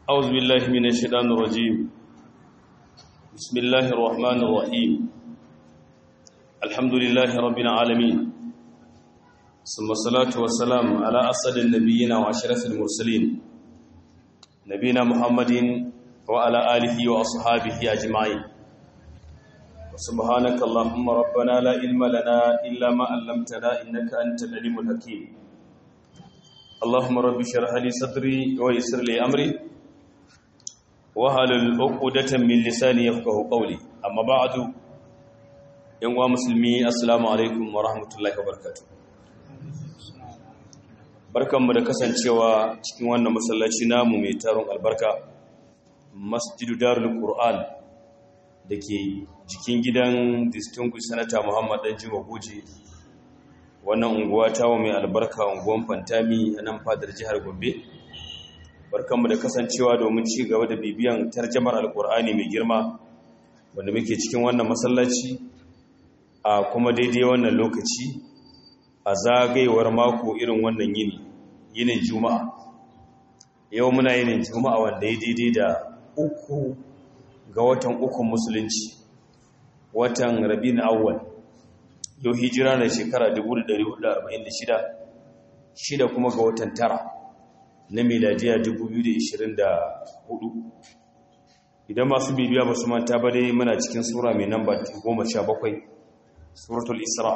أعوذ بالله من الشيطان الرجيم بسم الله الرحمن الرحيم الحمد لله رب العالمين ثم الصلاة والسلام على أسد النبيين وأشرف المرسلين نبينا محمد وعلى آله وأصحابه أجمعين وسبحانك اللهم ربنا لا علم لنا إلا ما علمتنا إنك أنت العليم الحكيم اللهم رب اشرح لي صدري ويسر لي أمري wahalul uqdatan min lisani yafqahu qawli amma ba'du yan wa musulmi assalamu alaikum wa rahmatullahi wa barakatuh barkanmu da kasancewa cikin wannan masallaci namu mai taron albarka masjidu darul qur'an dake jikin gidan distinguished senator Muhammad dan Juma Goje wannan unguwa tawo mai albarka unguwan Fantami a nan fadar jihar Gombe barkanmu da kasancewa domin ci gaba da bibiyan tarjamar alkur'ani mai girma wanda muke cikin wannan masallaci a kuma daidai wannan lokaci a zagayewar mako irin wannan yini yinin juma'a yau muna yinin juma'a wanda ya daidai da uku ga watan ukun musulunci watan rabin awwal yau hijira na shekara 1446 shida kuma ga watan tara na miladiya 2024 idan masu bibiya ba su manta ba dai muna cikin sura mai namba 17 suratul isra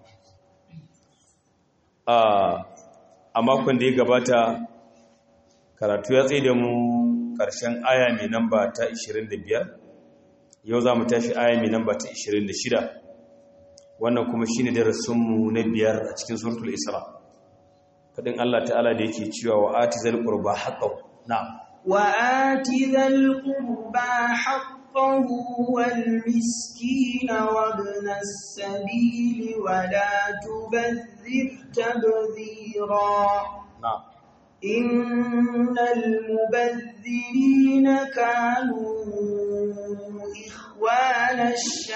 a makon da ya gabata karatu ya tsaye da mu ƙarshen aya mai namba ta 25 yau za mu tashi aya mai namba ta 26 wannan kuma shi ne darasinmu na biyar a cikin suratul isra fadin Allah ta'ala da yake cewa wa ati zal qurba haqqahu na'am wa ati zal qurba haqqahu wal miskina wa ibn as-sabil wa la tubadhir tabdhira na'am innal mubadhirina kanu ikhwana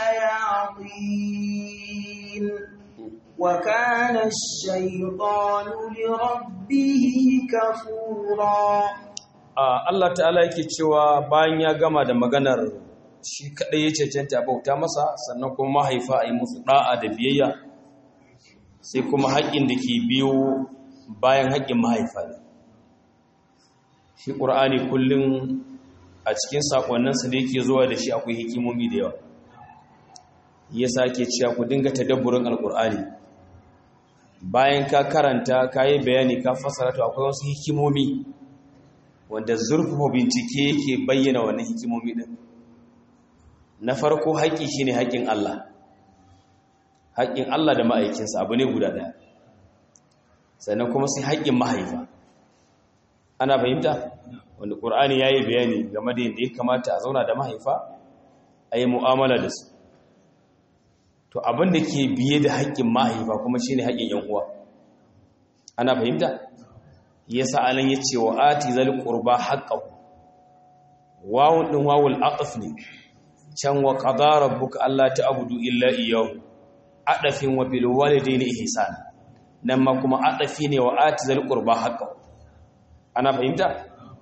ash-shayatin وكان الشيطان لربه كفورا Allah ta'ala yake cewa bayan ya gama da maganar shi kadai ya cancanta bauta masa sannan kuma mahaifa a yi musu da'a da biyayya sai kuma haƙƙin da ke biyo bayan haƙƙin mahaifa ne shi ƙur'ani kullum a cikin saƙonninsa da yake zuwa da shi akwai hikimomi da yawa yasa ke cewa ku dinga tadabburin alƙur'ani bayan ka karanta ka yi bayani ka fasara to akwai wasu hikimomi wanda zurfafa bincike yake bayyana wannan hikimomi din na farko haƙƙi shine haƙƙin Allah haƙƙin Allah da ma'aikinsa abu ne guda ɗaya sannan kuma sai haƙƙin mahaifa ana fahimta wanda ƙur'ani ya yi bayani game da yadda ya kamata a zauna da mahaifa a yi mu'amala da su to abin da ke biye da haƙƙin mahaifa kuma shine haƙƙin yan uwa ana fahimta yasa alan yace wa ati zal qurba haqqahu wawun din wawul aqf ne can wa qada rabbuka alla ta'budu illa iyyahu adafin wa bil walidayni ihsan nan ma kuma adafi ne wa ati zal qurba haqqahu ana fahimta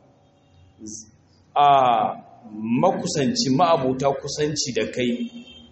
a makusanci ma'abuta kusanci da kai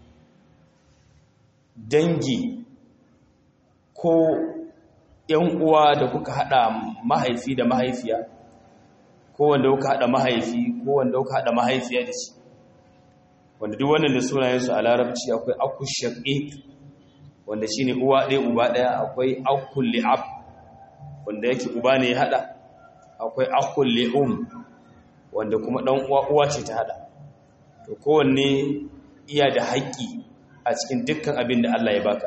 dangi ko ‘yan uwa da kuka haɗa mahaifi da mahaifiya ko wanda kuka haɗa mahaifi ko wanda kuka haɗa mahaifiya da shi wanda duk wannan da sunayensu a larabci akwai akul shaqiq wanda shine uwa ɗaya uba ɗaya akwai akul li'ab wanda yake uba ne ya haɗa akwai akul li'um wanda kuma ɗan uwa uwa ce ta haɗa to kowanne iya da haƙƙi a cikin dukkan abin da Allah ya baka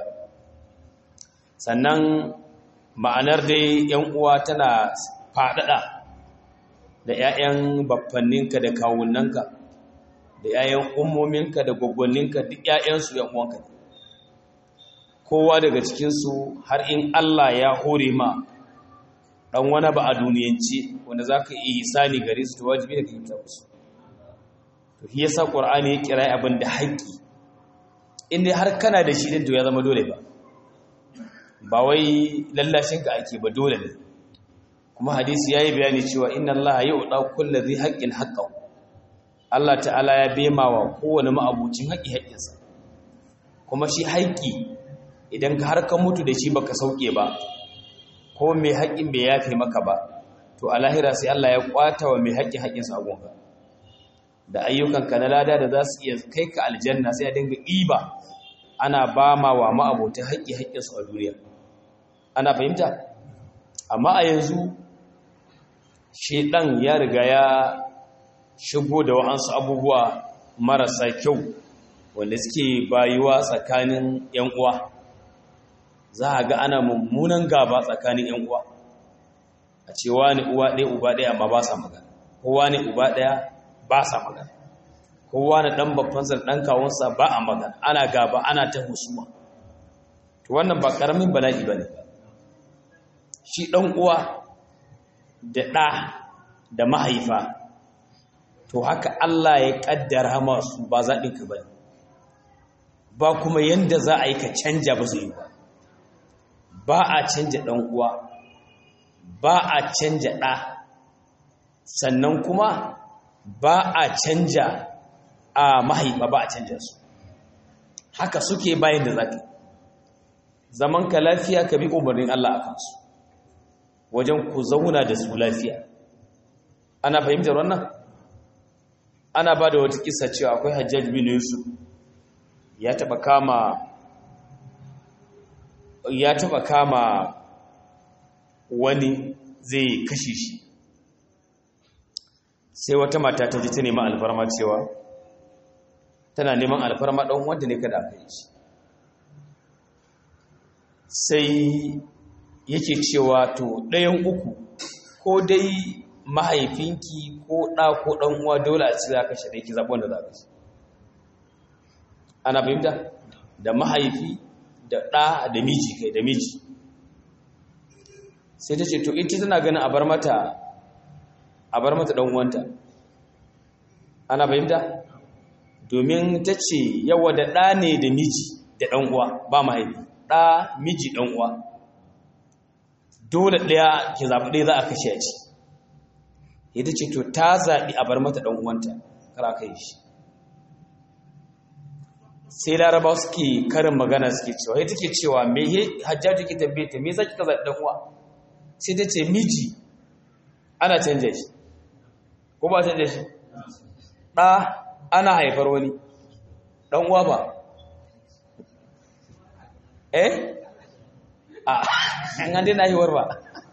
sannan ma'anar dai yan uwa tana faɗaɗa da 'ya'yan baffanninka da kawunanka da 'ya'yan ummominka da gwaggwanninka duk 'ya'yansu yan uwanka kowa daga cikinsu har in Allah ya hore ma ɗan wani ba a duniyance wanda za ka iya hisani gare su ta wajibi da ka yi musu to shi yasa ƙwar'ani ya kira abin da haƙƙi inda har kana da shi to ya zama dole ba ba wai lallashinka ake ba dole ne kuma hadisi yayi bayani cewa inna Allah yu'ta kulli dhi haqqin haqqahu Allah ta'ala ya bema wa kowane ma'abucin haƙi haƙinsa kuma shi haƙi idan ka har ka mutu da shi baka sauke ba ko mai haƙin bai yafe maka ba to a lahira sai Allah ya kwata wa mai haƙin haƙinsa a gonka da ayyukanka na lada da za su iya kai ka aljanna sai a dinga ɗiba ana ba ma wa ma'abotan haƙi haƙinsu a duniya ana fahimta amma a yanzu shedan ya riga ya shigo da wa'ansu abubuwa marasa kyau wanda suke bayuwa tsakanin 'yan uwa za a ga ana mummunan gaba tsakanin 'yan uwa a ce wani uwa ɗaya uba ɗaya amma ba sa magana kowa ne uba ɗaya ba sa magana kowa na ɗan babbansa ɗan kawunsa ba a magana ana gaba ana ta husuma to wannan ba ƙaramin bala'i ba ne shi ɗan uwa da ɗa da mahaifa to haka Allah ya ƙaddara masu ba zaɓinka ba ba kuma yadda za a yi ka canja ba zai yi ba ba a canja ɗan uwa ba a canja ɗa sannan kuma ba a canja a mahaifa ba a canja su haka suke bayan da zafi zaman ka lafiya ka bi umarnin Allah a kansu wajen ku zauna da su lafiya ana fahimtar wannan ana ba da wata kisa cewa akwai hajjaj bin yusuf ya taba kama ya taba kama wani zai kashe shi sai wata mata ta ji ta neman alfarma cewa tana neman alfarma ɗan wanda ne kada aka yi shi sai yake cewa to ɗayan uku ko dai mahaifinki ko ɗa ko ɗan uwa dole a ci za ka shaɗe ki zaɓi wanda za ka ci ana fahimta da mahaifi da ɗa da miji kai da miji sai ta ce to ita tana ganin a bar mata a bar mata ɗan uwanta ana fahimta domin ta ce yawa da ɗa ne da miji da ɗan uwa ba mahaifi ɗa miji ɗan uwa dole ɗaya ki zaɓi ɗaya za a kashe a ci ita ce to ta zaɓi a bar mata ɗan'uwanta kara kai shi sai laraba suke karin magana suke cewa ita ke cewa me he hajjaji ke tambaye ta me za ki ka zaɓi ɗan'uwa sai ta ce miji ana canja shi ko ba canja shi ɗa ana haifar wani ɗan'uwa ba eh a an dai na haihuwar ba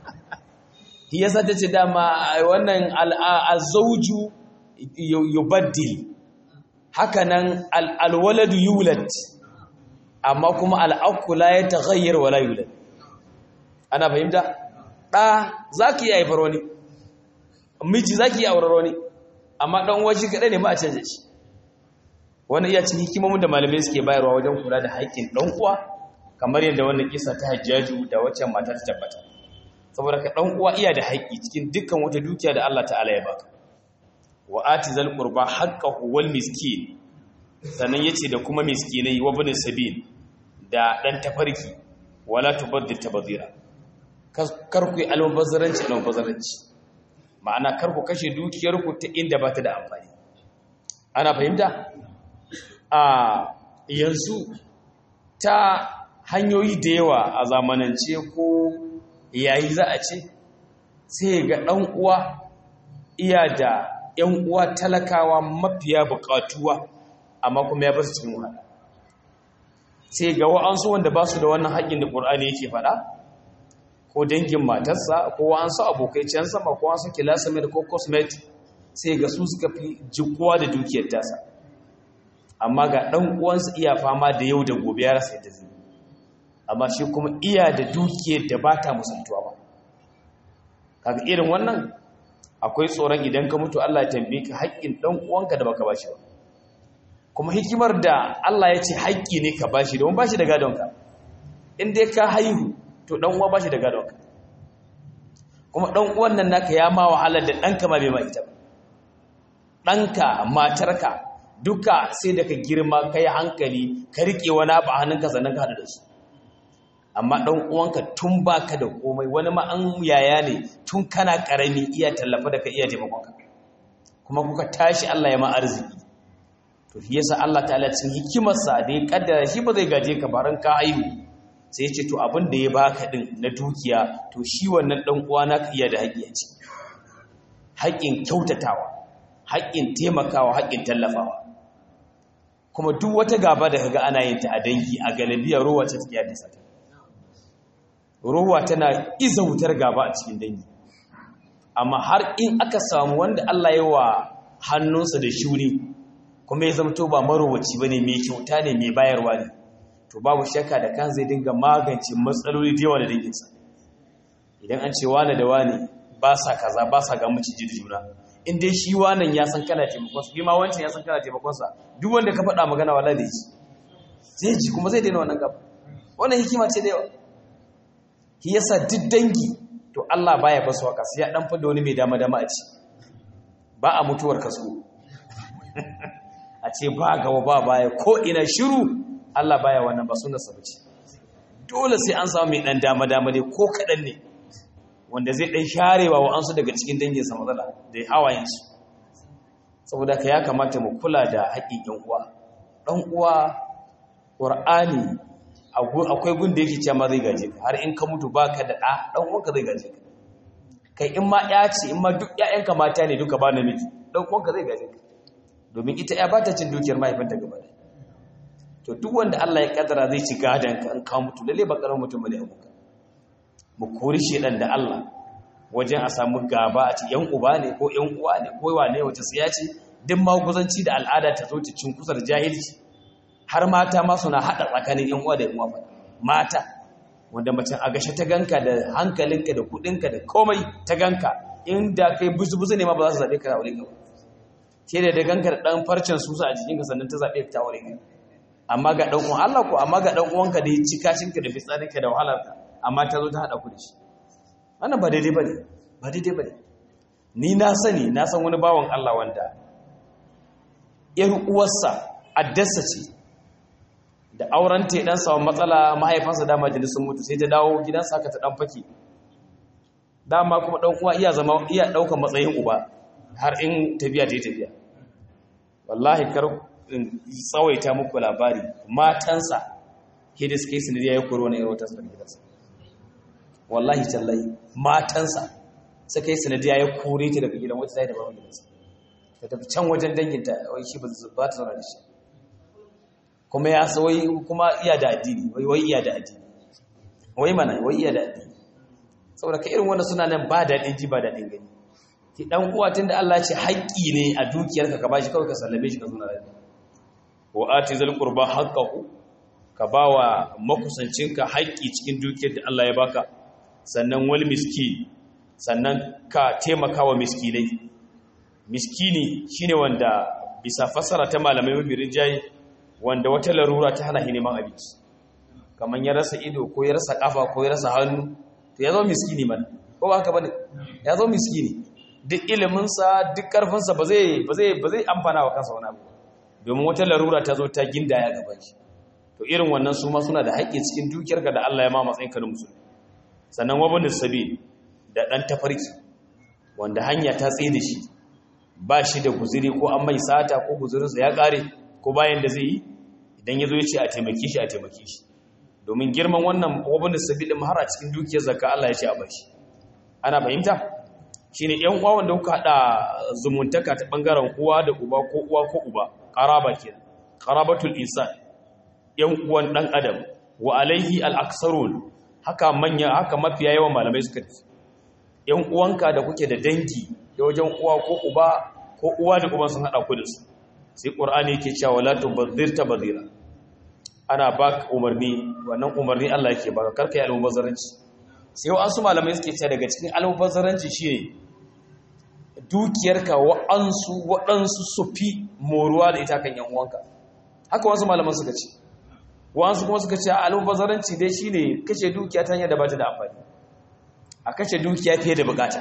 shi yasa ta ce dama wannan al'azauju yubaddil hakanan alwaladu yulad amma kuma al'akula ya taghayyar wala yulad ana fahimta ɗa za ki yi haifar wani miji za ki yi aurar wani amma ɗan waje kaɗai ne ba a canza shi wani iya cin hikimomin da malamai suke bayarwa wajen kula da haƙƙin ɗan uwa kamar yadda wannan kisa ta hajjaju da waccan mata ta tabbata saboda ka dan uwa iya da haƙƙi cikin dukkan wata dukiya da Allah ta'ala ya baka wa atizal qurba haqqahu wal miskin sannan yace da kuma miskinai wa bin sabil da dan tafarki wala tubaddil tabdira kar ku yi almubazzaranci almubazzaranci ma'ana kar ku kashe dukiyar ku ta inda ba ta da amfani ana fahimta a yanzu ta hanyoyi da yawa a zamanance ko yayi za a ce sai ga ɗan uwa iya da ‘yan uwa talakawa mafiya buƙatuwa amma kuma ya bar su cikin wahala sai ga wa'ansu wanda ba su da wannan haƙƙin da ƙur'ani yake faɗa ko dangin matarsa ko wa'ansu abokai can sama ko wa'ansu kilasamir ko cosmet sai ga su suka fi jikuwa da dukiyar tasa amma ga ɗan uwansu iya fama da yau da gobe ya rasa yadda zai amma shi kuma iya da dukiyar da ba ta musantuwa ba kaga irin wannan akwai tsoron idan ka mutu Allah ya tambaye ka haƙƙin ɗan uwanka da baka bashi ba kuma hikimar da Allah ya ce haƙƙi ne ka bashi domin bashi da gadonka in dai ka haihu to ɗan uwa bashi da gadonka kuma ɗan uwan nan naka ya ma wahala da ɗanka ma bai ma ita ba ɗanka matarka duka sai da ka girma ka yi hankali ka riƙe wani abu a hannunka sannan ka haɗu da su amma ɗan uwanka tun baka da komai wani ma an yaya ne tun kana ƙarami iya tallafa da ka iya taimakonka kuma kuka tashi Allah ya ma arziki to shi yasa Allah ta'ala cikin hikimarsa da ya kaddara shi ba zai gaje ka baran ka aihu sai ya ce to abin da ya baka din na dukiya to shi wannan dan uwa na ka iya da haƙƙi a ci haƙƙin kyautatawa haƙƙin taimakawa haƙƙin tallafawa kuma duk wata gaba da kaga ana yin ta a dangi a galibiya ruwa ta take da sata ruwa tana iza wutar gaba a cikin dangi amma har in aka samu wanda Allah ya wa hannunsa da shuri kuma ya zamto ba marowaci bane mai kyauta ne mai bayarwa ne to babu shakka da kan zai dinga magance matsaloli da yawa da danginsa idan an ce wane da wane ba sa kaza ba sa ga miciji da juna in dai shi wannan ya san kana taimakonsa bi ma wancan ya san kana taimakonsa duk wanda ka faɗa magana wala da ji zai ji kuma zai daina wannan gaba wannan hikima ce da yawa shi yasa duk dangi to Allah baya basu waka sai ya dan fada wani mai dama dama a ci ba a mutuwar kaso a ce ba gaba ba baya ko ina shiru Allah baya wannan ba sunan sabaci dole sai an samu mai dan dama dama ne ko kadan ne wanda zai dan sharewa wa ansu daga cikin dangin sa matsala da hawayen su saboda ka ya kamata mu kula da haƙƙin ƴan uwa dan uwa Qur'ani akwai gun da yake cewa ma zai gaje ka har in ka mutu baka da ɗa ɗan uwanka zai gaje ka kai in ma ya ce in ma duk ƴaƴanka mata ne duka ba namiji ɗan uwanka zai gaje ka domin ita ya bata cin dukiyar mahaifinta gaba da to duk wanda Allah ya kaddara zai ci gadan ka in ka mutu lalle ba karamin mutum bane abuka mu kori shedan da Allah wajen a samu gaba a ci yan uba ne ko yan uwa ne ko wane wace tsiya ce duk maguzanci da al'ada ta zo ta cin kusa da jahilci har mata ma suna haɗa tsakanin yan uwa da yan uwa mata wanda mace a gashe ta ganka da hankalinka da kuɗinka da komai ta ganka inda kai buzu-buzu ne ma ba za su zaɓe ka aure ka ke da da ganka da ɗan farcen susa a jikinka sannan ta zaɓe ka aure ka amma ga ɗan uwan Allah ko amma ga ɗan uwanka da ya ci kashinka da fitsarinka da wahalarka amma ta zo ta haɗa ku da shi wannan ba daidai ba ne ba daidai ba ne ni na sani na san wani bawan Allah wanda ‘yar uwarsa addasa ce da auren ta dan samu matsala mahaifansa dama jini sun mutu sai ta dawo gidansa aka ta dan fake dama kuma dan uwa iya zama iya daukan matsayin uba har in tafiya ta yi tafiya wallahi kar in tsawaita muku labari matansa hidis kai sanadiya ya koro wani irin tasar gidansa wallahi tallahi matansa sai kai sanadiya ya kore ta daga gidan wata sai da baban gidansa ta tafi can wajen danginta wai shi ba ta zauna da shi kuma ya sa wai kuma iya da addini wai wai iya da addini wai mana wai iya da addini saboda ka irin wanda suna nan ba daɗin ji ba daɗin gani ki dan uwa tunda Allah ce haƙƙi ne a dukiyarka ka bashi kawai ka sallame shi ka zo na rai wa ati zal qurba haqqahu ka bawa makusancinka haƙƙi cikin dukiyar da Allah ya baka sannan wal miskin sannan ka taimaka wa miskinai miskini shine wanda bisa fasara ta malamai mabirin jayi wanda wata larura ta hana shi neman abinci kamar ya rasa ido ko ya rasa kafa ko ya rasa hannu to ya zo miskini mana ko ba haka bane ya zo miskini duk iliminsa duk karfinsa ba zai ba zai ba zai amfana wa kansa wani abu domin wata larura ta zo ta gindaya gaban shi to irin wannan su ma suna da haƙƙi cikin dukiyarka da Allah ya ma matsayin ka na musulmi sannan wabin sabil da dan tafarki wanda hanya ta tsaye da shi ba shi da guziri ko an mai sata ko guzirinsa ya ƙare ko bayan da zai yi idan ya zo ya ce a taimake shi a taimake shi domin girman wannan wabin sabil ɗin har a cikin dukiyar zakka Allah ya ce a bashi ana fahimta shine yan uwa wanda kuka hada zumuntaka ta bangaren uwa da uba ko uwa ko uba qaraba kenan qarabatul insan yan uwan dan adam wa alaihi al-aksarun haka manya haka mafiya yawan malamai suka ce yan uwanka da kuke da dangi da wajen uwa ko uba ko uwa da uban sun hada ku da su sai qur'ani yake cewa la tubadhir tabdhira ana baka umarni wannan umarni Allah yake baka karka yi almubazzaranci sai wasu malamai suke cewa daga cikin almubazzaranci shine dukiyarka wa'ansu waɗansu su fi moruwa da ita kan yan uwanka haka wasu malaman suka ce wa'ansu kuma suka ce almubazzaranci dai shine kashe dukiya ta hanyar da ba ta da amfani a kashe dukiya fiye da bukata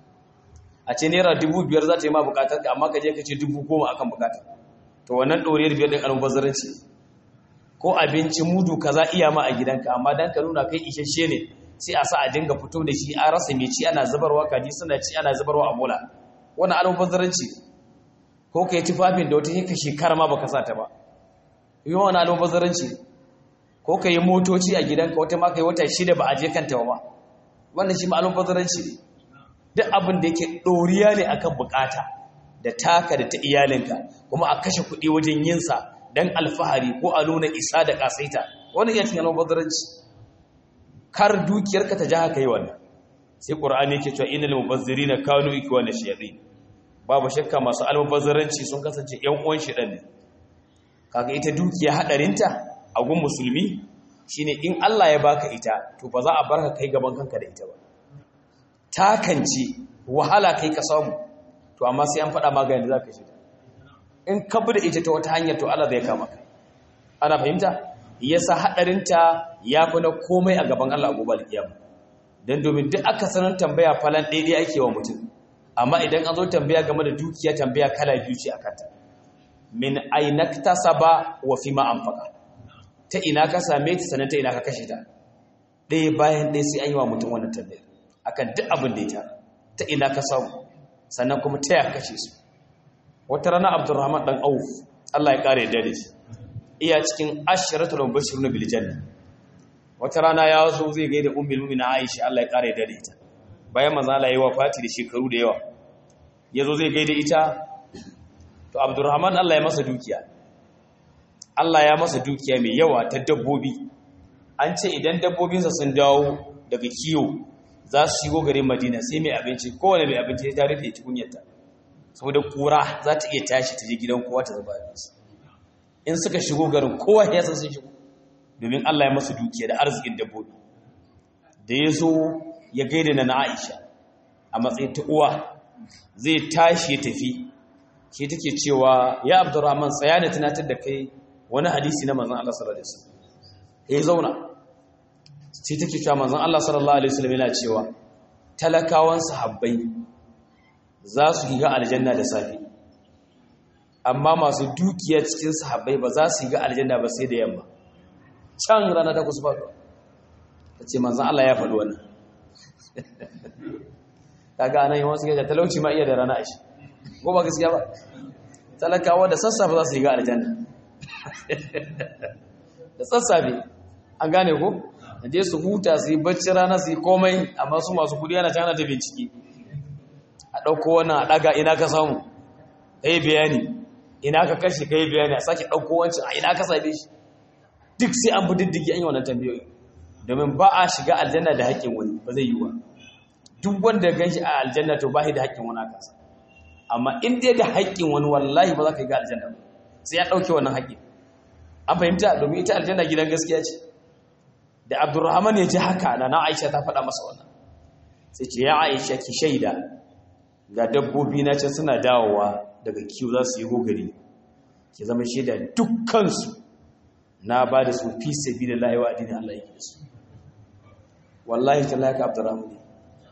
a ce naira dubu biyar za ta yi ma bukatar ka amma ka je ka ce dubu goma akan bukata to wannan ɗoriyar biyar ɗin almubazzaranci ko abinci mudu kaza iya ma a gidanka amma dan ka nuna kai isasshe ne sai a sa a dinga fito da shi a rasa mai ci ana zubarwa kaji suna ci ana zubarwa a bola wannan almubazzaranci ko ka yi tufafin da wata yake shekara ma baka sa ta ba yi wani almubazzaranci ko ka yi motoci a gidanka wata ma ka yi wata shida ba a je kanta ba wannan shi ma almubazzaranci ne duk abin da yake ɗoriya ne akan bukata da taka da ta iyalinka kuma a kashe kuɗi wajen yinsa don alfahari ko a nuna isa da ƙasaita wani iya cikin almubazzaranci kar dukiyarka ta ja haka yi wannan sai ƙur'ani yake cewa inal mubazzirina kanu ikwana shayatin babu shakka masu almubazzaranci sun kasance ƴan uwan shedan ne kaga ita dukiya hadarinta a gun musulmi shine in Allah ya baka ita to ba za a barka kai gaban kanka da ita ba takance wahala kai ka samu to amma sai an faɗa maka yadda zaka shi in ka bi da ita ta wata hanyar to Allah zai kama ka ana fahimta yasa hadarinta yafi na komai a gaban Allah a gobe alkiyama dan domin duk aka sanar tambaya falan daidai ake wa mutum amma idan an zo tambaya game da dukiya tambaya kala biyu ce akan ta min ainaktasaba wa fima anfaqa ta ina ka same ta sanan ta ina ka kashe ta ɗaya bayan ɗaya sai an yi wa mutum wannan tambayar akan duk abin da ya tara ta ina ka samu sannan kuma ta ya kashe su wata rana abdurrahman dan auf Allah ya kare yadda da shi iya cikin ashratul mubashirun bil janna wata rana ya zo zai gaida ummul mu'minin Aisha Allah ya kare yadda da ita bayan manzo Allah ya yi wafati da shekaru da yawa yazo zai gaida ita to abdurrahman Allah ya masa dukiya Allah ya masa dukiya mai yawa ta dabbobi an ce idan dabbobinsa sun dawo daga kiyo za su shigo garin madina sai mai abinci kowane mai abinci ya rufe tukunyarta saboda kura za ta iya tashi ta je gidan kowa ta zuba abinci in suka shigo garin kowa ya san sun shigo domin Allah ya masu dukiya da arzikin dabbobi da ya zo ya gaida na Aisha a matsayin ta uwa zai tashi ya tafi ke take cewa ya Abdurrahman tsaya da tunatar da kai wani hadisi na manzon Allah sallallahu alaihi wasallam ya zauna sai take cewa manzon Allah sallallahu alaihi wasallam yana cewa talakawan sahabbai za su giga aljanna da safi amma masu dukiya cikin sahabbai ba za su giga aljanna ba sai da yamma can rana ta kusa faɗuwa ta ce manzon Allah ya faɗi wannan kaga anan yawan su gaja talauci ma iya da rana a shi ko ba gaskiya ba talakawa da sassafe za su giga aljanna da sassafe an gane ko je su huta su yi bacci rana su yi komai amma su masu kudi yana cana ta bincike a ɗauko wannan a ɗaga ina ka samu ka yi bayani ina ka kashe ka yi bayani a sake ɗauko wancan a ina ka same shi duk sai an bi diddigi an yi wannan tambayoyi domin ba a shiga aljanna da haƙƙin wani ba zai yi wa duk wanda gan shi a aljanna to ba shi da haƙƙin wani a kansa amma in dai da haƙƙin wani wallahi ba za ka yi ga aljanna ba sai ya ɗauke wannan haƙƙin an fahimta domin ita aljanna gidan gaskiya ce da abdurrahman ya ji haka na na aisha ta faɗa masa wannan sai ce ya aisha ki shaida ga dabbobi na can suna dawowa daga kiwo za su yi gogari ki zama shaida dukkansu na ba da su fi sabi da layewa addinin Allah yake da su wallahi ta laka abdurrahman ne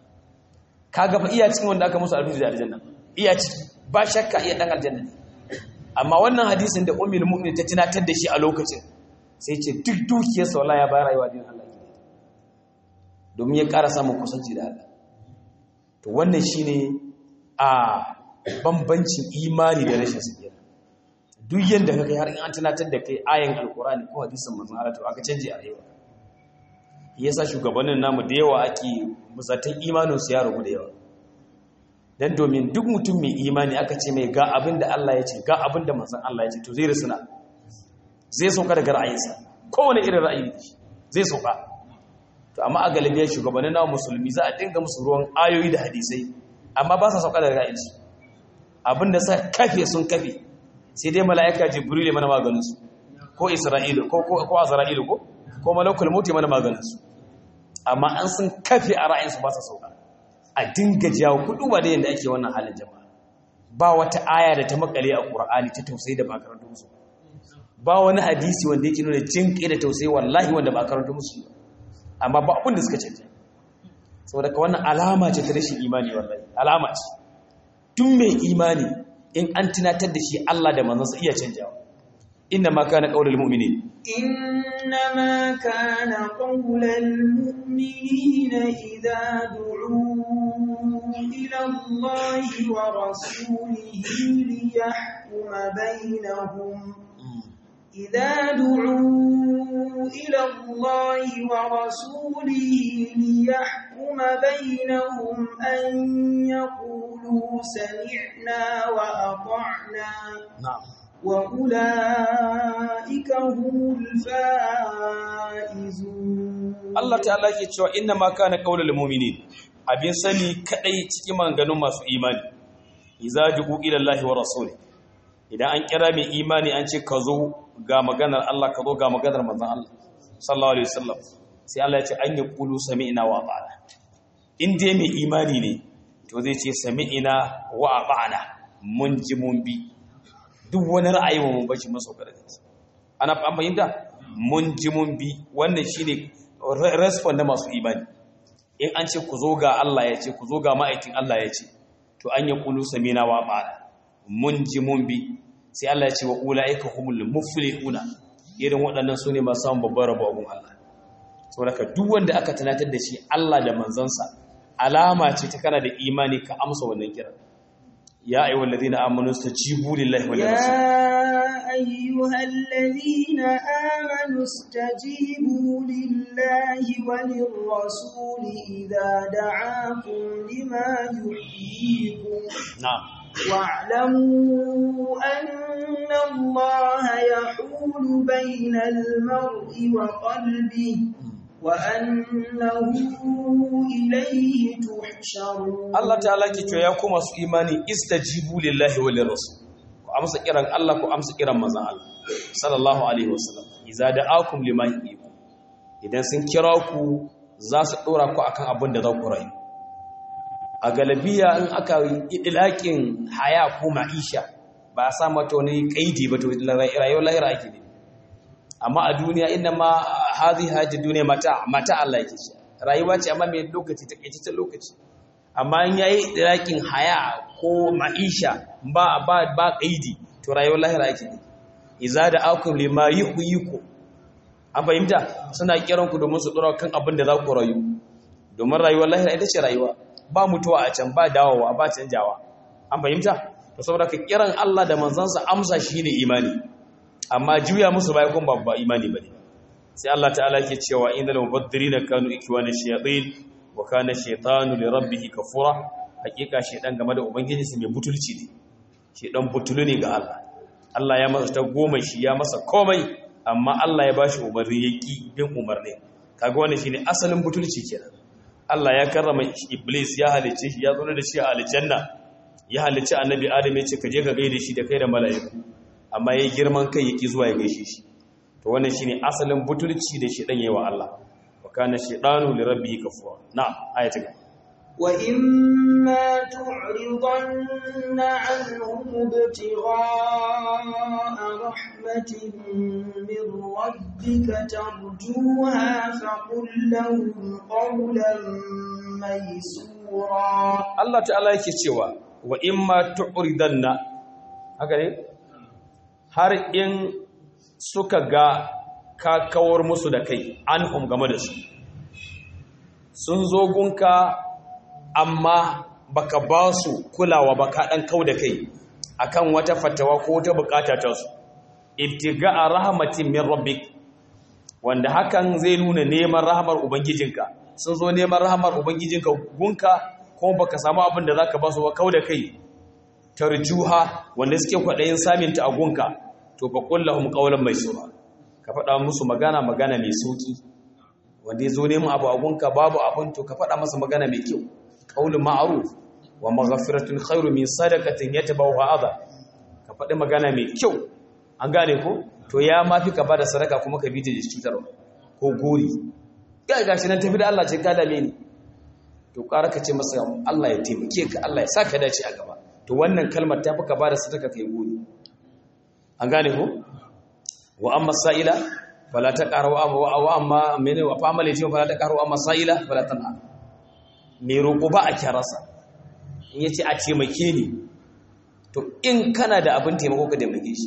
ka gaba iya cikin wanda aka musu alfizu da aljanna iya ciki ba shakka iya dan aljanna ne amma wannan hadisin da ummul mu'minin ta tunatar da shi a lokacin sai ce duk dukiyarsa wala ya bayar rayuwa din Allah ke domin ya ƙara samun kusanci da Allah to wannan shine a bambancin imani da rashin sakira duk yanda ka kai har in an tunatar da kai ayan alkurani ko hadisin manzon Allah to aka canje a rayuwa yasa shugabannin namu da yawa ake musatan imanin su ya rubu da yawa dan domin duk mutum mai imani aka ce mai ga abin da Allah ya ce ga abin da manzon Allah ya ce to zai risuna zai sauka daga ra'ayinsa kowane irin ra'ayi ne zai sauka to amma a galibiyar shugabannin nawa musulmi za a dinga musu ruwan ayoyi da hadisai amma ba sa sauka daga ra'ayinsu abinda sa kafe sun kafe sai dai mala'ika jibril ya mana maganin su ko isra'ilu ko ko ko azra'ilu ko ko malakul maut ya mana maganin su amma an sun kafe a ra'ayinsu ba sa sauka a dinga jawo kudu ba da yanda ake wannan halin jama'a ba wata aya da ta makale a qur'ani ta tausayi da ba karanta musu ba wani hadisi wanda yake nuna jin kai da tausayi wallahi wanda ba karanta musu amma ba abin da suka canja saboda ka wannan alama ce ta rashin imani wallahi alama ce tun mai imani in an tunatar da shi Allah da manzansa iya canjawa inna ma kana qaulul mu'minin إنما كان قول المؤمنين إذا دعوا إلى الله ورسوله ليحكم بينهم إذا دعوا إلى الله ورسوله ليحكم بينهم أن يقولوا سمعنا وأطعنا na'am وأولئك هم الفائزون Allah ta'ala ke cewa inna ma kana qaulul mu'minin abin sani kadai cikin maganganun masu imani idza du'u ila Allah wa rasuli idan an kira mai imani an ce ka zo ga maganar Allah ka zo ga maganar manzon Allah sallallahu alaihi wasallam sai Allah ya ce an yaqulu sami'na wa ata'na in dai mai imani ne to zai ce sami'na wa ata'na mun ji mun bi duk wani ra'ayi mun bashi masa kada ana an fahimta mun ji mun bi wannan shine respond na masu imani in an ce ku zo ga Allah ya ce ku zo ga ma'aikin Allah ya ce to an yi kulu samina wa ba'ala mun ji mun bi sai Allah ya ce wa ulaika humul muflihuna irin waɗannan su ne masu samun babbar rabo abun Allah saboda ka duk wanda aka tunatar da shi Allah da manzansa alama ce ta kana da imani ka amsa wannan kiran ya ayyuhal ladina amanu stajibu lillahi wa lirrasul يا أيها الذين آمنوا استجيبوا لله وللرسول إذا دعاكم لما يحييكم na'am واعلموا أن الله يحول بين المرء وقلبه وأنه إليه تحشرون Allah ta'ala ke cewa ya kuma su imani istajibu lillahi wa lirrasul ku amsa kiran Allah ku amsa kiran manzon Allah sallallahu alaihi wasallam idza da'akum lima yuhibbu idan sun kira ku za su dora ku akan abin da za ku rayu a galabiya in aka yi idlaƙin haya ko ma'isha ba a sa mata wani kaidi ba to rayuwar lahira ake ne amma a duniya inda ma hazi haji duniya mata mata Allah yake shi rayuwa ce amma mai lokaci takaitaccen lokaci amma in yayi idlaƙin haya ko ma'isha ba ba ba kaidi to rayuwar lahira ake ne iza da akum lima yuhyiku an fahimta suna kiran ku domin su dora kan abin da za ku rayu domin rayuwar lahira ita ce rayuwa ba mutuwa a can ba dawowa ba canjawa an fahimta to saboda ka kiran Allah da manzansa amsa shine imani amma juya musu bai kun babba imani bane sai Allah ta'ala yake cewa innal mubaddirina kanu ikwana shayatin wa kana shaytanu li rabbih kafura hakika shaydan game da ubangiji sai mai butulci ne shaydan butulu ne ga Allah Allah ya masa ta goma shi ya masa komai amma Allah ya bashi umarni yaki bin umarni kaga wannan shine asalin butulci kenan Allah ya karrama Iblis ya halice shi ya tsoro da shi a aljanna ya halice annabi Adam ya ce ka je ka gaida shi da kai da mala'iku amma yayi girman kai yaki zuwa ya gaishe shi to wannan shine asalin butulci da shi dan yayi wa Allah wa kana shaytanu li rabbihi kafura na'am ayatu وإما تعرضن عنهم ابتغاء رحمة من ربك ترجوها فقل لهم قولا ميسورا Allah ta'ala yake cewa wa imma tu'ridanna haka ne har in suka ga ka kawar musu da kai anhum game da su sun zo gunka amma baka ba su kulawa ba ka dan kau da kai akan wata fatawa ko wata bukata ta su ibtiga'a rahmatin min rabbik wanda hakan zai nuna neman rahmar ubangijinka sun zo neman rahmar ubangijinka gunka kuma baka samu abin da zaka ba su ba kau da kai tarjuha wanda suke kwadayin samin ta a gunka to fa qul lahum qawlan maysura ka faɗa musu magana magana mai sauki wanda ya zo neman abu a gunka babu abin to ka faɗa masa magana mai kyau qaulun ma'ruf wa maghfiratun khairu min sadaqatin yatabawa adha ka faɗi magana mai kyau an gane ko to ya mafi ka bada sadaka kuma ka bi da cutarwa ko gori ga gashi nan tafi da Allah ce ka dame ni to ƙara ka ce masa Allah ya taimake ka Allah ya saka dace a gaba to wannan kalmar ta fi ka bada sadaka kai gori an gane ko wa amma sa'ila fala taqaru wa amma mene wa fa amali fala taqaru amma sa'ila fala tanha me roƙo ba a kyarasa in yace a taimake ni to in kana da abin taimako ka taimake shi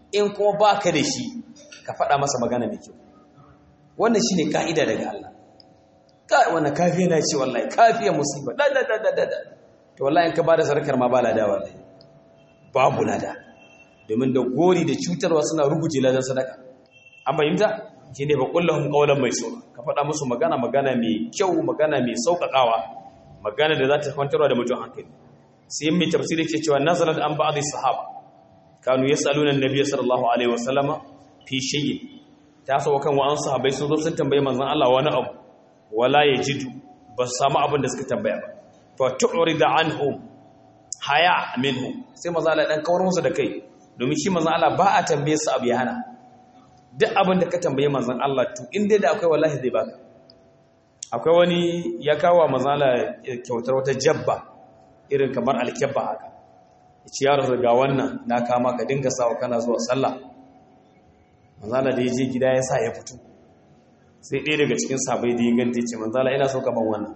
in kuma baka da shi ka faɗa masa magana mai kyau wannan shine ka'ida daga Allah kai wannan kafiya na ce wallahi kafiya musiba da da da da da to wallahi in ka bada sarkar ma ba lada wallahi babu lada domin da gori da cutarwa suna ruguje ladan sadaka an fahimta shine ba kullahum qawlan mai so ka faɗa musu magana magana mai kyau magana mai sauƙaƙawa magana da za ta kwantarwa da mutum hankali sai mai tafsiri ke cewa nazalat an ba'd sahaba kanu yasaluna annabiy sallallahu alaihi wasallama fi shay'in ta so kan wa'an sahabbai sun zo sun tambaye manzon Allah wani abu wala yajidu ba su samu abin da suka tambaya ba fa tu'rida anhum haya minhum sai manzon Allah dan kawar musu da kai domin shi manzon Allah ba a tambaye su abu ya hana duk abin da ka tambaye manzon Allah to in dai da akwai wallahi zai baka akwai wani ya kawo manzon Allah kyautar wata jabba irin kamar alkebba haka ci ya rasu ga wannan na kama ka dinga sawa kana zuwa sallah manzala da ya je gida ya sa ya fito sai ɗaya daga cikin sabai da ya ganta ce manzala ina so kaman wannan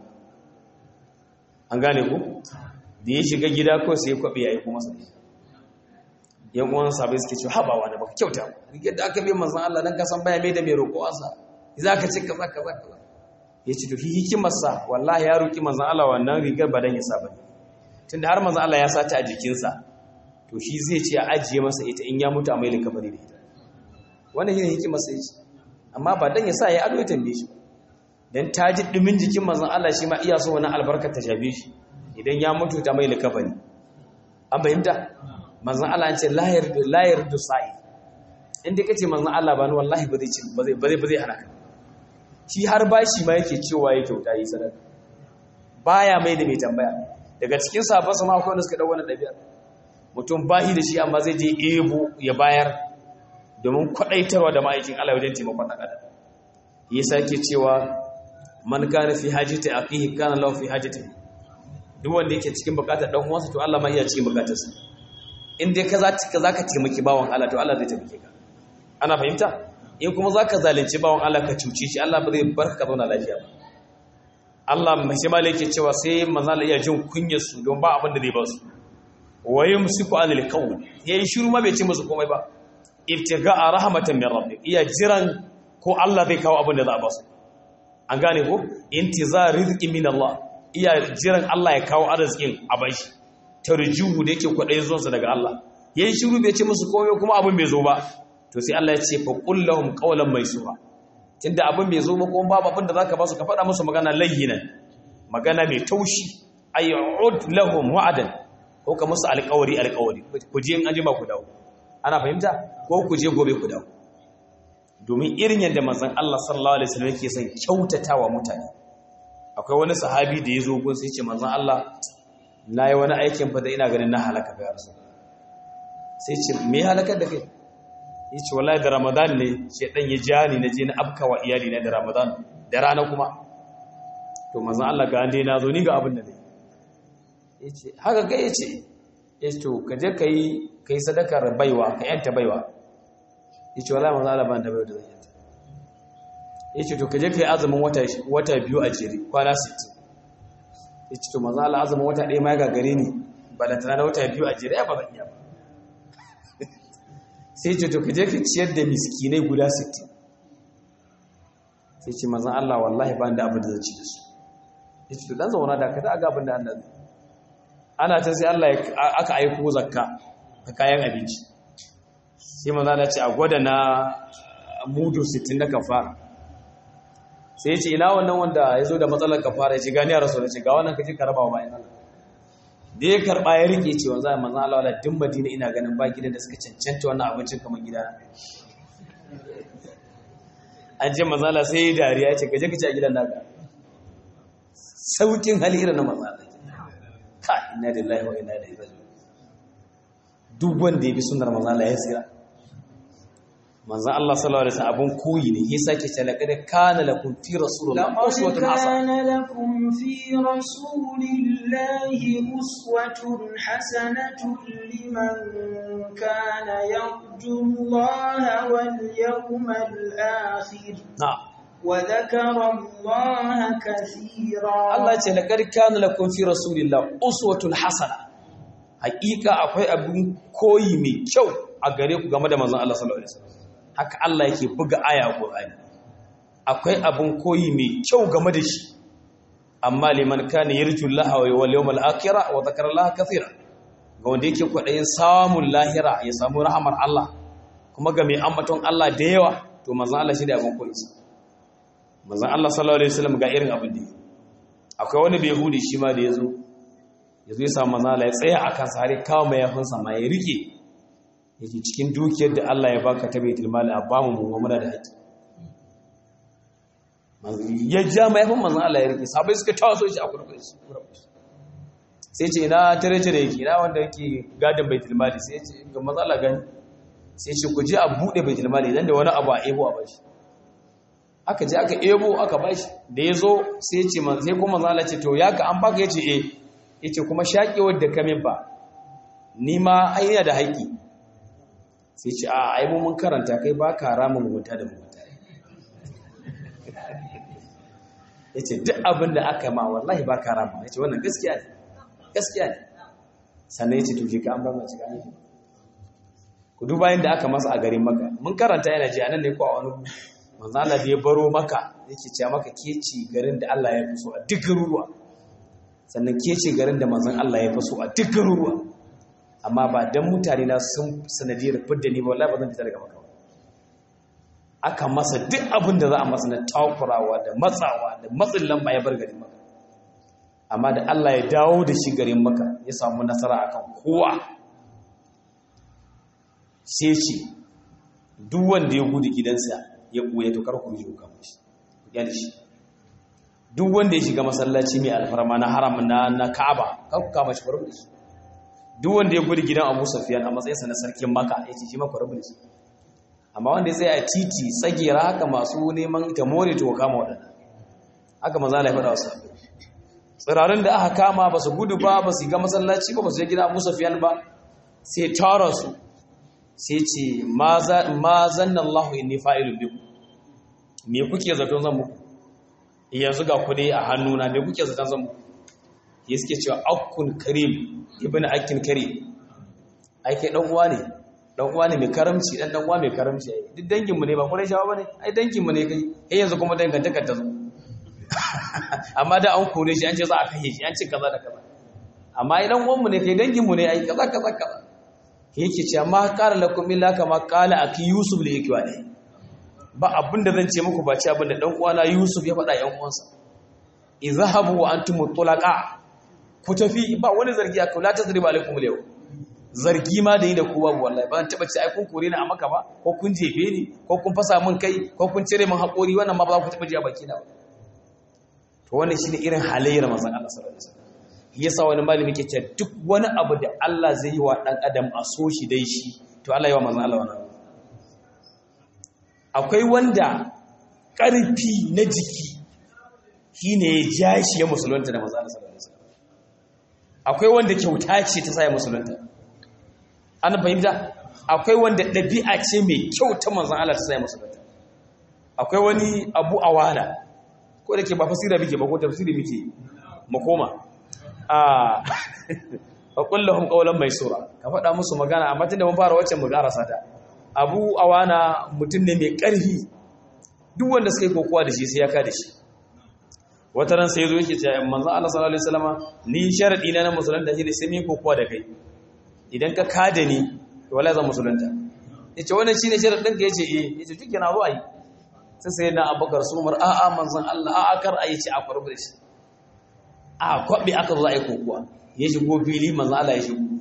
an gane ku da ya shiga gida ko sai ya kwaɓe ya yi kuma sa yan uwan sabai suke ce haba wani baka kyauta rigar da aka bi manzan Allah dan kasan baya mai da mai roƙo asa za ka ci kaza kaza kaza ya ce to hikimarsa wallahi ya roƙi manzan Allah wannan rigar ba dan ya sa bane tunda har manzo Allah ya sata a jikinsa to shi zai ce a ajiye masa ita in ya mutu a mai likafari da ita wannan shine hikimar sai ce amma ba dan ya sa ya ado ya tambaye shi dan ta ji dumin jikin manzon Allah shi ma iya so wani albarka ta shafe shi idan ya mutu ta mai likafari an fahimta manzon Allah ya ce la yardu la yardu sa'i in dai kace manzon Allah ba ni wallahi ba zai ci ba zai ba zai ba zai hana ka shi har bashi ma yake cewa ya kyauta yi sadaka baya mai da mai tambaya daga cikin sabon sama akwai wanda suka ɗau wani ɗabi'a mutum bahi da shi amma zai je ebo ya bayar domin kwaɗaitarwa da ma'aikin Allah wajen taimakon ɗan adam ya sake cewa man kana fi hajjata aqihi kana lahu fi hajjati duk wanda yake cikin bukatar dan uwansa to Allah ma iya cikin bukatarsa in dai ka zaka zaka taimaki bawon Allah to Allah zai taimake ka ana fahimta in kuma zaka zalunci bawon Allah ka cuce shi Allah ba zai barka ka zauna lafiya ba Allah mai yake cewa sai manzala iya jin kunyarsu don ba abin da zai ba su waye musiku anil qawl yayin shiru ma bai ce musu komai ba ibtigaa rahmatan min rabbik iya jiran ko Allah zai kawo abin da za a ba su an gane ko intizar rizqi min Allah iya jiran Allah ya kawo arzikin a bashi tarjuhu da yake kwadai zuwansa daga Allah yayin shiru bai ce musu komai kuma abin bai zo ba to sai Allah ya ce fa qul lahum qawlan maysura tunda abin bai zo ba kuma babu abin da zaka ba su ka faɗa musu magana layyinan magana mai taushi ayyud lahum wa'adan ko ka musu alƙawari alƙawari ku je in anjima ku dawo ana fahimta ko ku je gobe ku dawo domin irin yadda manzon Allah sallallahu alaihi wasallam yake son kyautatawa mutane akwai wani sahabi da ya zo gun sai ce manzon Allah na yi wani aikin fa da ina ganin na halaka ga rasul sai ce me halakar da kai yace wallahi da ramadan ne shedan ya ja ni naje na afkawa iyali na da ramadan da rana kuma to manzon Allah ga ande na zo ni ga abin da ne yace haka ga yace yace to ka je kai kai sadakar baiwa ka yanta baiwa yace wallahi manzon Allah ban da baiwa da zan yanta yace to ka je kai azumin wata wata biyu a jere kwana 60 yace to manzon Allah azumin wata ɗaya ma ya gagare ni balantana da wata biyu a jere ya ba zan iya ba sai ce to ka je ka ciyar da miskinai guda 60 sai ce manzan Allah wallahi ba da abin da zai ci da su ya ce to dan zauna da ka ta aga abin da Allah zai ana ta sai Allah aka aiko zakka ka kayan abinci sai manzan Allah ce a gwada na mudu 60 na kafara sai ya ce ina wannan wanda ya zo da matsalar kafara ya ce gani a rasu da ce ga wannan ka je ka raba wa bayan Allah da ya karɓa ya rike cewa za a manzan Allah wadda din madina ina ganin ba gidan da suka cancanta wannan abincin kamar gida an ce manzan Allah sai ya dariya ya ce gaje ka ci a gidan naka saukin hali irin na manzan Allah ka ina da lahi wa ina da ibrahim duk wanda ya bi sunar manzan Allah ya tsira manzan Allah sallallahu alaihi wasallam abun koyi ne ya sake ce laqad kana lakum fi rasulillahi uswatun hasana لقد كان لكم في رسول الله أسوة حسنة لمن كان يرجو الله واليوم الآخر na'am وذكر الله كثيرا Allah ce laqad kana lakum fi rasulillahi uswatun hasana hakika akwai abin koyi mai kyau a gare ku game da manzon Allah sallallahu alaihi wasallam haka Allah yake buga aya a Qur'ani akwai abin koyi mai kyau game da shi amma liman kana yarju Allah wal yawmal akhir wa dhakara Allah kathira ga wanda yake kwadayin samun lahira ya samu rahamar Allah kuma ga mai ambaton Allah da yawa to manzon Allah shi da abin koyi manzon Allah sallallahu alaihi wasallam ga irin abin da akwai wani bai hudi shi ma da yazo yazo ya samu manzon Allah ya tsaya akan sare kawo mai yafinsa ma ya rike yake cikin dukiyar da Allah ya baka ta baitul mali a bamu mu muna da haƙi ya ja mai yafin manzon Allah ya rike sabai suka tawaso shi a kurkuku sai ce ina tare tare yake ina wanda yake gadin baitul mali sai ce ga manzon Allah gani sai ce ku je a bude baitul mali idan da wani abu a ebo a bashi aka je aka ebo aka bashi da ya zo sai ce sai kuma manzon Allah ce to ya ka an baka yace eh yace kuma shaƙewar da kamin ba ni ma ai da haƙi sai ce a ai mun karanta kai ba ka rama mugunta da mugunta ya ce duk abin da aka ma wallahi ba ka rama ya ce wannan gaskiya ne gaskiya ne sannan ya ce tuke ka an ba mace ka ne ku duba yin da aka masa a garin maka mun karanta yana ji a nan ne ko a wani manzala da ya baro maka yake ce maka ke ce garin da Allah ya fi so a duk garuruwa sannan ke ce garin da manzon Allah ya fi so a duk garuruwa amma ba don mutane na sun sanadiyar fidda ni ba wallahi ba zan fita daga maka aka masa duk abin da za a masa na takurawa da matsawa da matsin lamba ya bar garin maka amma da Allah ya dawo da shi garin maka ya samu nasara akan kowa sai ce duk wanda ya gudu gidansa ya ɓuya to kar ku ji ku kama shi ya da shi duk wanda ya shiga masallaci mai alfarma na haram na na Ka'aba kar ku kama shi farko da shi duk wanda ya gudu gidan Abu Sufyan a matsayinsa na sarkin Makka ya ce shi maka rabu da shi amma wanda ya tsaya a titi tsagera haka masu neman ta more to kama waɗanda haka maza la faɗa wasu tsirarin da aka kama ba su gudu ba ba su ga masallaci ba ba su je gidan Abu Sufyan ba sai tara su sai ce ma zanna Allahu inni fa'ilun bikum me kuke zaton zan muku yanzu ga kuɗi a hannuna me kuke zaton zan muku ya suke cewa akkun karim ibn akkin karim ai kai dan uwa ne dan uwa ne mai karamci dan dan uwa mai karamci ai duk dangin mu ne ba kurai shawa bane ai dangin mu ne kai eh yanzu kuma dangantakar ta zo amma da an kore shi an ce za a kashe shi an ce kaza da kaza amma ai dan uwan mu ne kai dangin mu ne ai kaza kaza kaza yake cewa ma qala lakum illa kama qala aki yusuf li yake wani ba abinda zan ce muku ba ce abinda dan uwana yusuf ya faɗa yan uwansa izhabu wa antum tulaqa ku tafi ba wani zargi a kula ta zariba alaikum yau zargi ma da yi da kowa wallahi ba taba ce ai kun kore ni a maka ba ko kun jefe ni ko kun fasa min kai ko kun cire min haƙori wannan ma ba ku taba ji a baki na ba to wannan shine irin halayyar manzon Allah sallallahu alaihi wasallam yasa wani malami ke cewa duk wani abu da Allah zai yi wa dan adam a so shi dai shi to Allah ya wa manzon Allah wannan akwai wanda ƙarfi na jiki shine ya ja shi ya musulunta da manzon Allah sallallahu alaihi wasallam akwai wanda kyauta ce ta sa ya musulunta an fahimta akwai wanda ɗabi'a ce mai kyau ta manzan Allah ta sa ya musulunta akwai wani abu awana ko da ke ba fasira muke ba ko tafsiri muke makoma a fa kullahum qawlan maysura ka faɗa musu magana amma tunda mun fara wacce mu karasa ta abu awana mutum ne mai ƙarfi duk wanda suka yi kokowa da shi sai ya ka da shi wata ran sai zo yake cewa manzo Allah sallallahu alaihi wasallama ni sharadi na na musulunta shi ne sai mun kokowa da kai idan ka kada ni to wallahi zan musulunta yace wannan shine sharadin ka yace eh yace kike na ruwa yi sai sai na Abubakar su Umar a'a manzon Allah a'a kar a yace a farbe shi a kwabe aka zo ai kokowa ya shigo fili manzon Allah ya shigo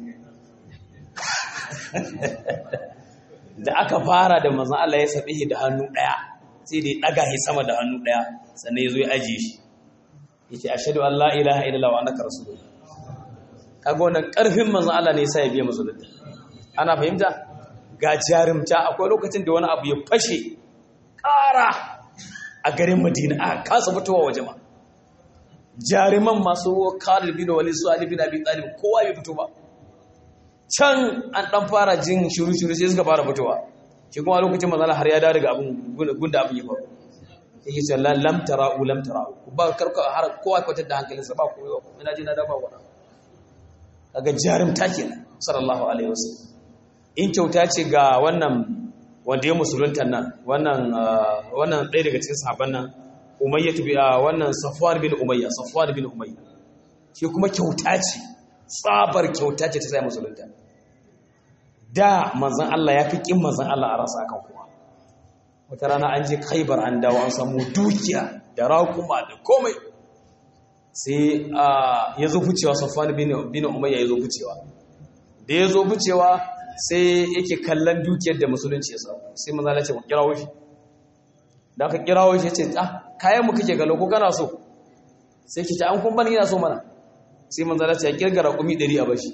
da aka fara da manzon Allah ya sabe shi da hannu daya sai da ya daga shi sama da hannu daya sannan ya zo ya ajiye shi yace ashhadu an la ilaha illallah wa annaka rasulullah kaga wannan karfin manzon Allah ne yasa ya biya musulunta ana fahimta ga jarumta akwai lokacin da wani abu ya fashe ƙara a garin Madina a kasa fitowa waje ma jaruman masu Khalid bin Walid su Ali bin Abi Talib kowa bai fito ba can an dan fara jin shiru shiru sai suka fara fitowa shi kuma lokacin manzon Allah har ya dawo daga abun gunda abun ya faru yake ce lam tara'u lam tara'u ba karka har kowa kwatar da hankalinsa ba koyo ina ji na da ba wani kaga jarumta kenan sallallahu alaihi wasallam in kyauta ce ga wannan wanda ya musulunta nan wannan wannan ɗaya daga cikin sahabban nan umayya bi wannan safwan bin umayya safwan bin umayya shi kuma kyauta ce tsabar kyauta ce ta sai musulunta da manzon Allah ya fi kin manzon Allah a rasa kan kowa wata rana an je Khaibar an dawo an samu dukiya da raƙuma da komai sai ya zo ficewa safwan bin bin umayya ya zo ficewa da ya zo ficewa sai yake kallon dukiyar da musulunci ya samu sai manzon Allah ya ce ku kirawo shi da aka kirawo shi ya ce ah kayan mu kake galo ko kana so sai ki ta an kun bani ina so mana sai manzala ce ya kirgara kumi 100 a bashi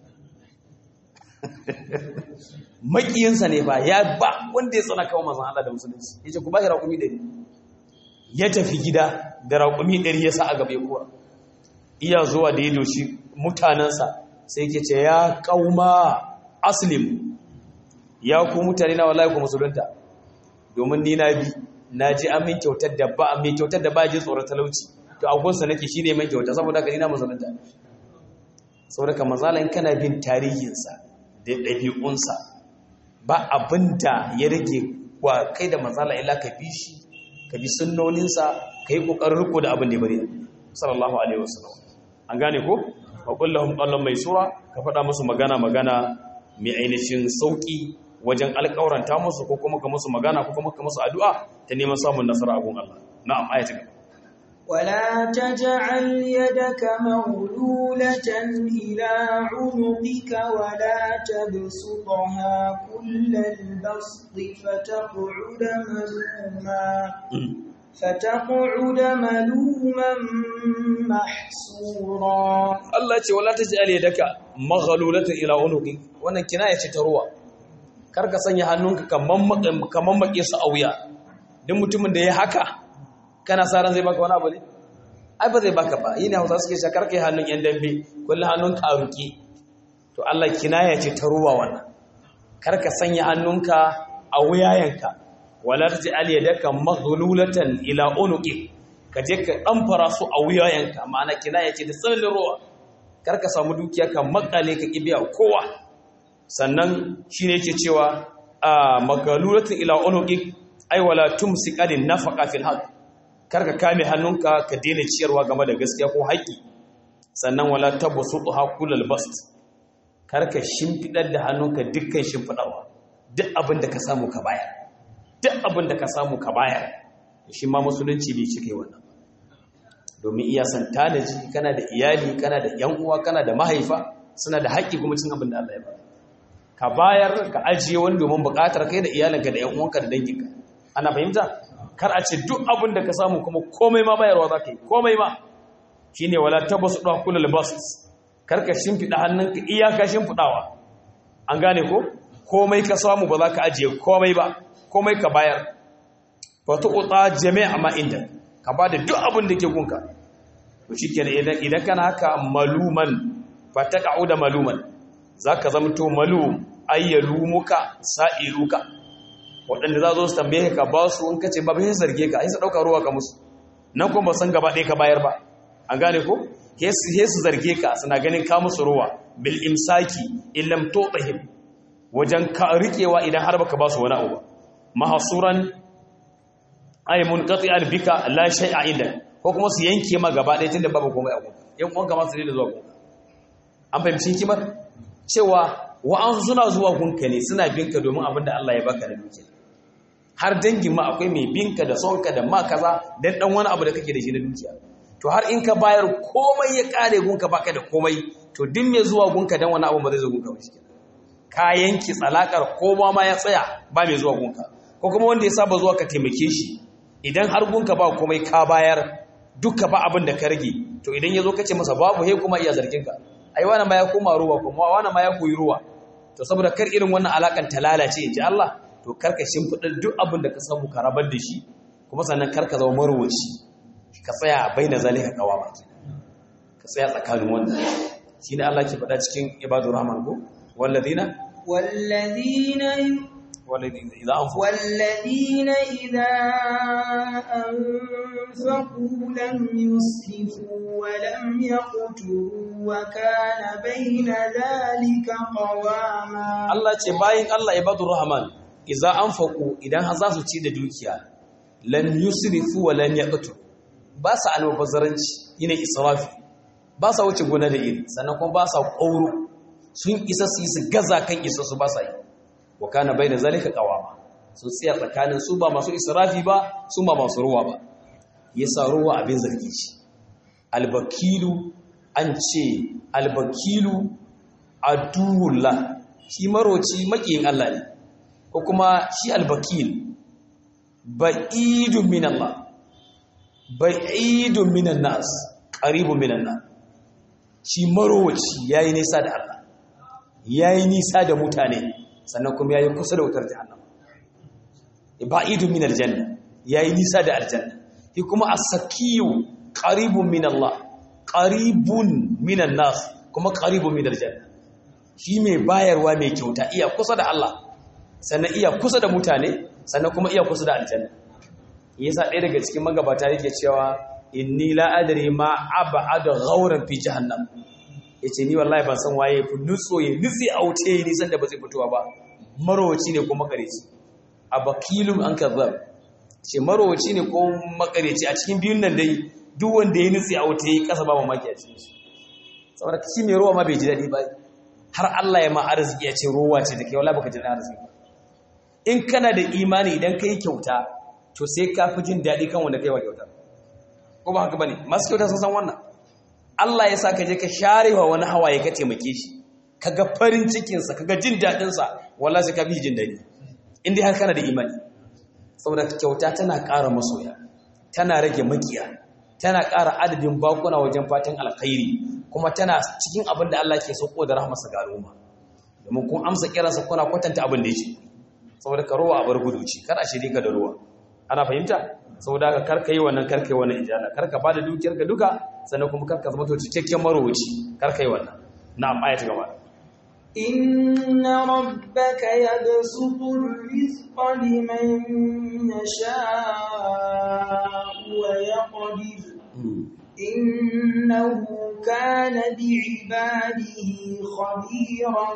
makiyinsa ne ba ya ba wanda ya tsana kawo manzan Allah da musulunci ya ce ku ba shi raƙumi 100 ya tafi gida da raƙumi 100 ya sa a gaba ya kuwa iya zuwa da ya doshi mutanensa sai ke ce ya kauma aslim ya ku mutane na wallahi ku musulunta domin ni na bi na ji an min kyautar da ba mai kyautar da ba ji tsoron talauci to agunsa nake shine mai kyauta saboda ka ina musulunta saboda ka manzala in kana bin tarihinsa da ɗabi'unsa ba abinda ya rage wa kai da manzala illa ka bi shi ka bi sunnoninsa ka yi ƙoƙarin riko da abin da ya bari sallallahu alaihi wasallam an gane ko wa kullahum qawlan mai sura ka faɗa musu magana magana mai ainihin sauki wajen alƙawaranta musu ko kuma ka musu magana ko kuma ka musu addu'a ta neman samun nasara a gun Allah na'am ayati gaba ولا تجعل يدك مغلولة إلى عنقك ولا تبسطها كل البسط فتقعد ملوما فتقعد ملوما محسورا Allah ce wala taj'al yadaka maghlulatan ila unuqi wannan kinaya ce ta ruwa kar ka sanya hannunka kaman kaman make su a wuya duk mutumin da ya haka kana sa ran zai baka wani abu ne ai ba zai baka ba yi ne hausa suke shakar kai hannun yan dambe kullum hannun karuki to Allah kinaya ce ta ruwa wannan kar ka sanya hannunka a wuyayenka wala taj'al yadaka maghlulatan ila unuqi ka je ka ɗamfara su a wuyayenka ma'ana kinaya ce da tsananin ruwa kar ka samu dukiya ka makale ka kibiya kowa sannan shine yake cewa a magalulatin ila unuqi ay wala tumsiqadin nafaqa fil haqq kar ka kame hannunka ka daina ciyarwa game da gaskiya ko haƙi sannan wala tabsutuha kullal bast kar ka shimfidar da hannunka dukkan shimfidarwa duk abin da ka samu ka bayar duk abin da ka samu ka bayar shi ma musulunci bai cike wannan domin iya san tanaji kana da iyali kana da yan uwa kana da mahaifa suna da haƙƙi kuma cin abin da Allah ya ba ka bayar ka ajiye wani domin buƙatar kai da iyalinka da yan uwanka da danginka ana fahimta kar a ce duk abin da ka samu kuma komai ma bayarwa za ka yi komai ma shine wala tabasu da kullu bas kar ka shimfida hannunka iyaka shimfidawa an gane ko komai ka samu ba za ka ajiye komai ba komai ka bayar fa tuqta jami'a ma inda ka ba da duk abin da ke gunka to shikenan idan idan kana haka maluman fa taqa'u da maluman zaka zamto malum ayyalumuka sa'iluka waɗanda za zo su tambaye ka ba su in kace ba bai zarge ka ai su dauka ruwa ka musu nan kuma san gaba ɗaya ka bayar ba an gane ko he su zarge ka suna ganin ka musu ruwa bil imsaki illam tutahim wajen ka rikewa idan har baka ba su wani abu mahasuran ay munqati'an bika la shay'a inda ko kuma su yanke ma gaba ɗaya tunda babu komai a gunka yan uwanka ma su ne da zuwa gunka an fahimci hikimar cewa wa'an suna zuwa gunka ne suna binka domin abin da Allah ya baka da dukiya har dangin ma akwai mai binka da sonka da ma kaza dan dan wani abu da kake da shi na dukiya to har in ka bayar komai ya kare gunka baka da komai to duk mai zuwa gunka dan wani abu ba zai zo gunka ba shi ka yanki tsalakar ko ma ya tsaya ba mai zuwa gunka ko kuma wanda ya saba zuwa ka taimake shi idan har gunka ba komai ka bayar duka ba abin da ka rage to idan ya zo ka ce masa babu he kuma iya zargin ka ai wani ma ya koma ruwa kuma wani ma ya koyi ruwa to saboda kar irin wannan alakan ta lalace in ji Allah to kar ka shimfiɗa duk abin da ka samu ka rabar da shi kuma sannan kar ka zama marwaci ka tsaya bai na zalika kawama ka tsaya tsakanin wannan shine Allah ke faɗa cikin ibadur rahman ko walladina والذين والذين إذا أنفقوا والذين إذا أنفقوا لم يسرفوا ولم يقتروا وكان بين ذلك قواما Allah ce bayin Allah ibadur rahman idza anfaqu idan har za su ci da dukiya lan yusrifu wa lan yaqtu ba sa almubazzaranci yine israfi ba sa wuce gona da iri sannan kuma ba sa ƙauro sun isa su yi su gaza kan isa su ba sa yi wa kana baina zalika qawama sun tsaya tsakanin su ba masu israfi ba su ba masu ruwa ba yasa ruwa abin zargi shi albakilu an ce albakilu aduwullah shi maroci makiyin Allah ne ko kuma shi albakil ba'idun min Allah ba'idun minan nas qaribun minan nas shi maroci yayi nisa da Allah yayi nisa da mutane sannan kuma yayi kusa da wutar jahannam ba'idun min aljanna yayi nisa da aljanna shi kuma as-sakiyu qaribun min Allah qaribun minan nas kuma qaribun min aljanna shi mai bayarwa mai kyauta iya kusa da Allah sannan iya kusa da mutane sannan kuma iya kusa da aljanna yasa ɗaya daga cikin magabata yake cewa inni la adri ma ab'ada ghawran fi jahannam yace ni wallahi ban san waye fi nutso ya nutsi a wuce ni san da ba zai fitowa ba marowaci ne ko makareci abakilum an kazzab ce marowaci ne ko makareci a cikin biyun nan dai duk wanda ya nutsi a wuce yi kasa ba mamaki a cikin shi saboda shi mai ruwa ma bai ji daɗi ba har Allah ya ma arziki ya ce ruwa ce da kai wala baka ji daɗin arziki in kana da imani idan ka yi kyauta to sai ka fi jin daɗi kan wanda kai wa kyauta ko ba haka bane masu kyauta sun san wannan Allah ya sa ka je ka share wa wani hawaye ka taimake shi kaga farin cikinsa kaga jin daɗinsa wallahi sai ka fi jin daɗi in dai har kana da imani saboda kyauta tana ƙara masoya tana rage makiya tana ƙara adadin bakuna wajen fatan alkhairi kuma tana cikin abin da Allah ke sauko da rahmarsa ga al'umma domin kun amsa kiransa kuna kwatanta abin da yake saboda ka ruwa a bar gudu ce kar a shiri ka da ruwa ana fahimta saboda ka karka yi wannan karka yi wannan ijala karka bada dukiyar ka duka sannan kuma karka zama to cikakken marowaci karka yi wannan na'am ayat gaba إن ربك يبسط الرزق لمن يشاء ويقدر إنه كان بعباده خبيرا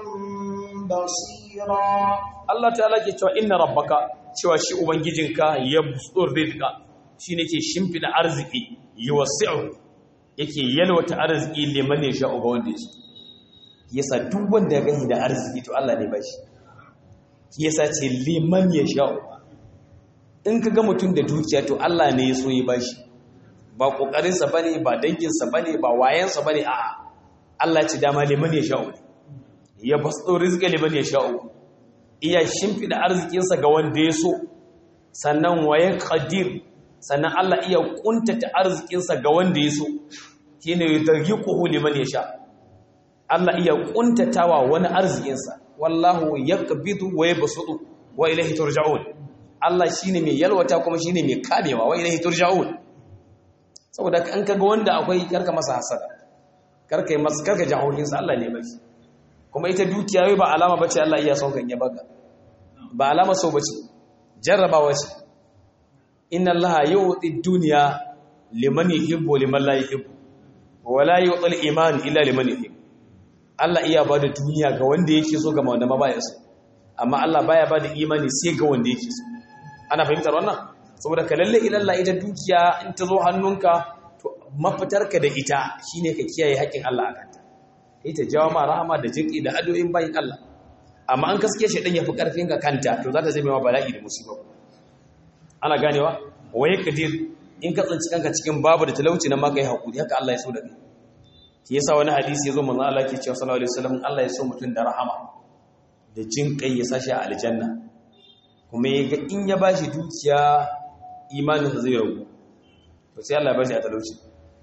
بصيرا Allah ta'ala ke cewa inna rabbaka cewa shi ubangijinka ya busur rizqa shine ke shimfida arziki yuwasi'u yake yalwata arziki liman ya sha'u ga wanda yake yasa duk wanda ya gani da arziki to Allah ne ba shi yasa ce liman ya sha'u in ka ga mutum da dukiya to Allah ne ya so ya ba shi ba kokarinsa bane ba danginsa bane ba wayansa bane a'a Allah ce dama liman ya sha'u ya basu rizqa liman ya sha'u iya shimfida arzikinsa ga wanda ya so sannan waye qadir sannan Allah iya kuntata arzikinsa ga wanda ya so shine yudarriquhu liman yasha Allah iya kuntatawa wani arzikinsa wallahu yaqbidu wa yabsutu wa ilayhi turja'un Allah shine mai yalwata kuma shine mai kamewa wa ilayhi turja'un saboda an kaga wanda akwai karka masa hasada karka yi masa karka jahohinsa Allah ne bai kuma ita dukiya ba alama bace Allah iya son kan ya baka ba alama so bace jarrabawa ce inna Allah yu'ti dunya liman yuhibbu liman la yuhibbu wa la yu'ti al-iman illa liman yuhibbu Allah iya bada duniya ga wanda yake so ga wanda ma baya so amma Allah baya bada imani sai ga wanda yake so ana fahimtar wannan saboda ka lalle ilalla ita dukiya in ta zo hannunka to mafitarka da ita shine ka kiyaye haƙin Allah akan ta ita jawo ma rahama da jinƙi da adoyin bayin Allah amma an kaske shi ɗan ya fi ƙarfin ka kanta to za ta zai ma bala'i da musibar ana ganewa waye kadir in ka tsinci kanka cikin babu da talauci na maka yi haƙuri haka Allah ya so da kai shi yasa wani hadisi ya zo manzon Allah ke cewa sallallahu alaihi wasallam Allah ya so mutum da rahama da jinƙai ya sashi a aljanna kuma ya ga in ya bashi dukiya imaninsa zai ragu to sai Allah ya bashi a talauci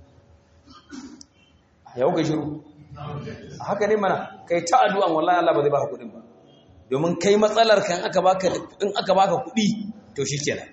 yau ga shiru haka ne mana kai ta addu'an wallahi Allah ba zai baka kudin ba domin kai matsalar kan aka baka in aka baka kudi to shikenan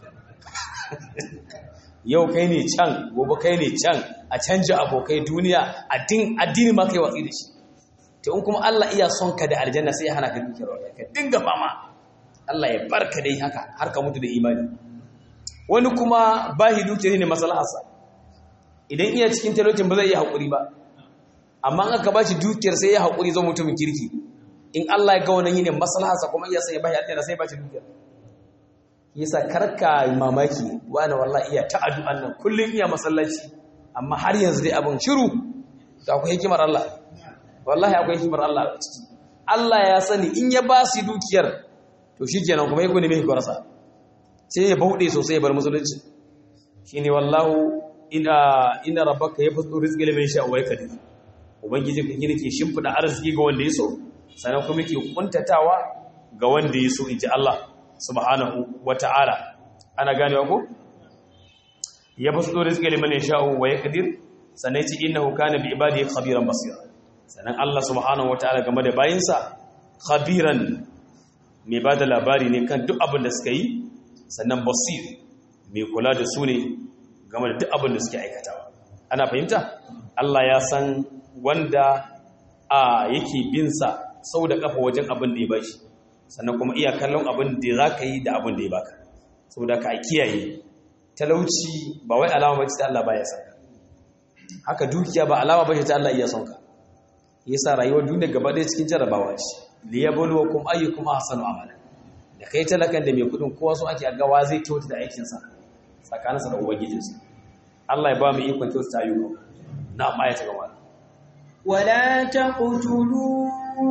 yau kai ne can gobe kai ne can a canja abokai duniya addin addini ma kai watsi da shi to in kuma Allah iya son ka da aljanna sai ya hana ka dukiyar wallahi ka dinga fama Allah ya barka dai haka har ka mutu da imani wani kuma bahi dukiyar ne maslaharsa idan iya cikin talaucin ba zai iya haƙuri ba amma an aka bashi dukiyar sai ya haƙuri zo mutumin kirki in Allah ya ga wannan yine maslaharsa kuma iya sai ya bashi aljanna sai ya bashi dukiyar yasa karka mamaki wani wallahi iya ta addu'an nan kullun iya masallaci amma har yanzu dai abin shiru to akwai hikimar Allah wallahi akwai hikimar Allah a ciki Allah ya sani in ya ba su dukiyar to shikenan kuma yake ne mai hikarsa sai ya bauɗe sosai ya bar musulunci shine wallahu ina ina rabbaka yabtu rizqi liman sha wa yakdir ubangiji kan gina ke shimfida arziki ga wanda ya so sannan kuma yake kuntatawa ga wanda ya so inji Allah subhanahu wata'ala ana ganewa ko yabtu rizqi liman sha wa yakdir sannan yace innahu kana bi ibadihi khabiran basira sannan Allah subhanahu wata'ala game da bayinsa khabiran mai bada labari ne kan duk abin da suka yi sannan basir mai kula da su ne game da duk abin da suke aikatawa ana fahimta Allah ya san wanda a yake binsa sau da kafa wajen abin da ya bashi sannan kuma iya kallon abin da za ka yi da abin da ya baka sau da ka kiyaye talauci ba wai alama ba ta Allah ba ya san haka dukiya ba alama ba ta Allah iya son ka yasa rayuwar duniya gaba ɗaya cikin jarabawa ce liyabluwakum ayyukum ahsanu amala da kai talakan da mai kudin kowa so ake gawa zai kyauta da aikinsa tsakaninsa da ubangijinsa Allah ya ba mu ikon kyauta ta ayyuka na amma ya gaba ولا تقتلوا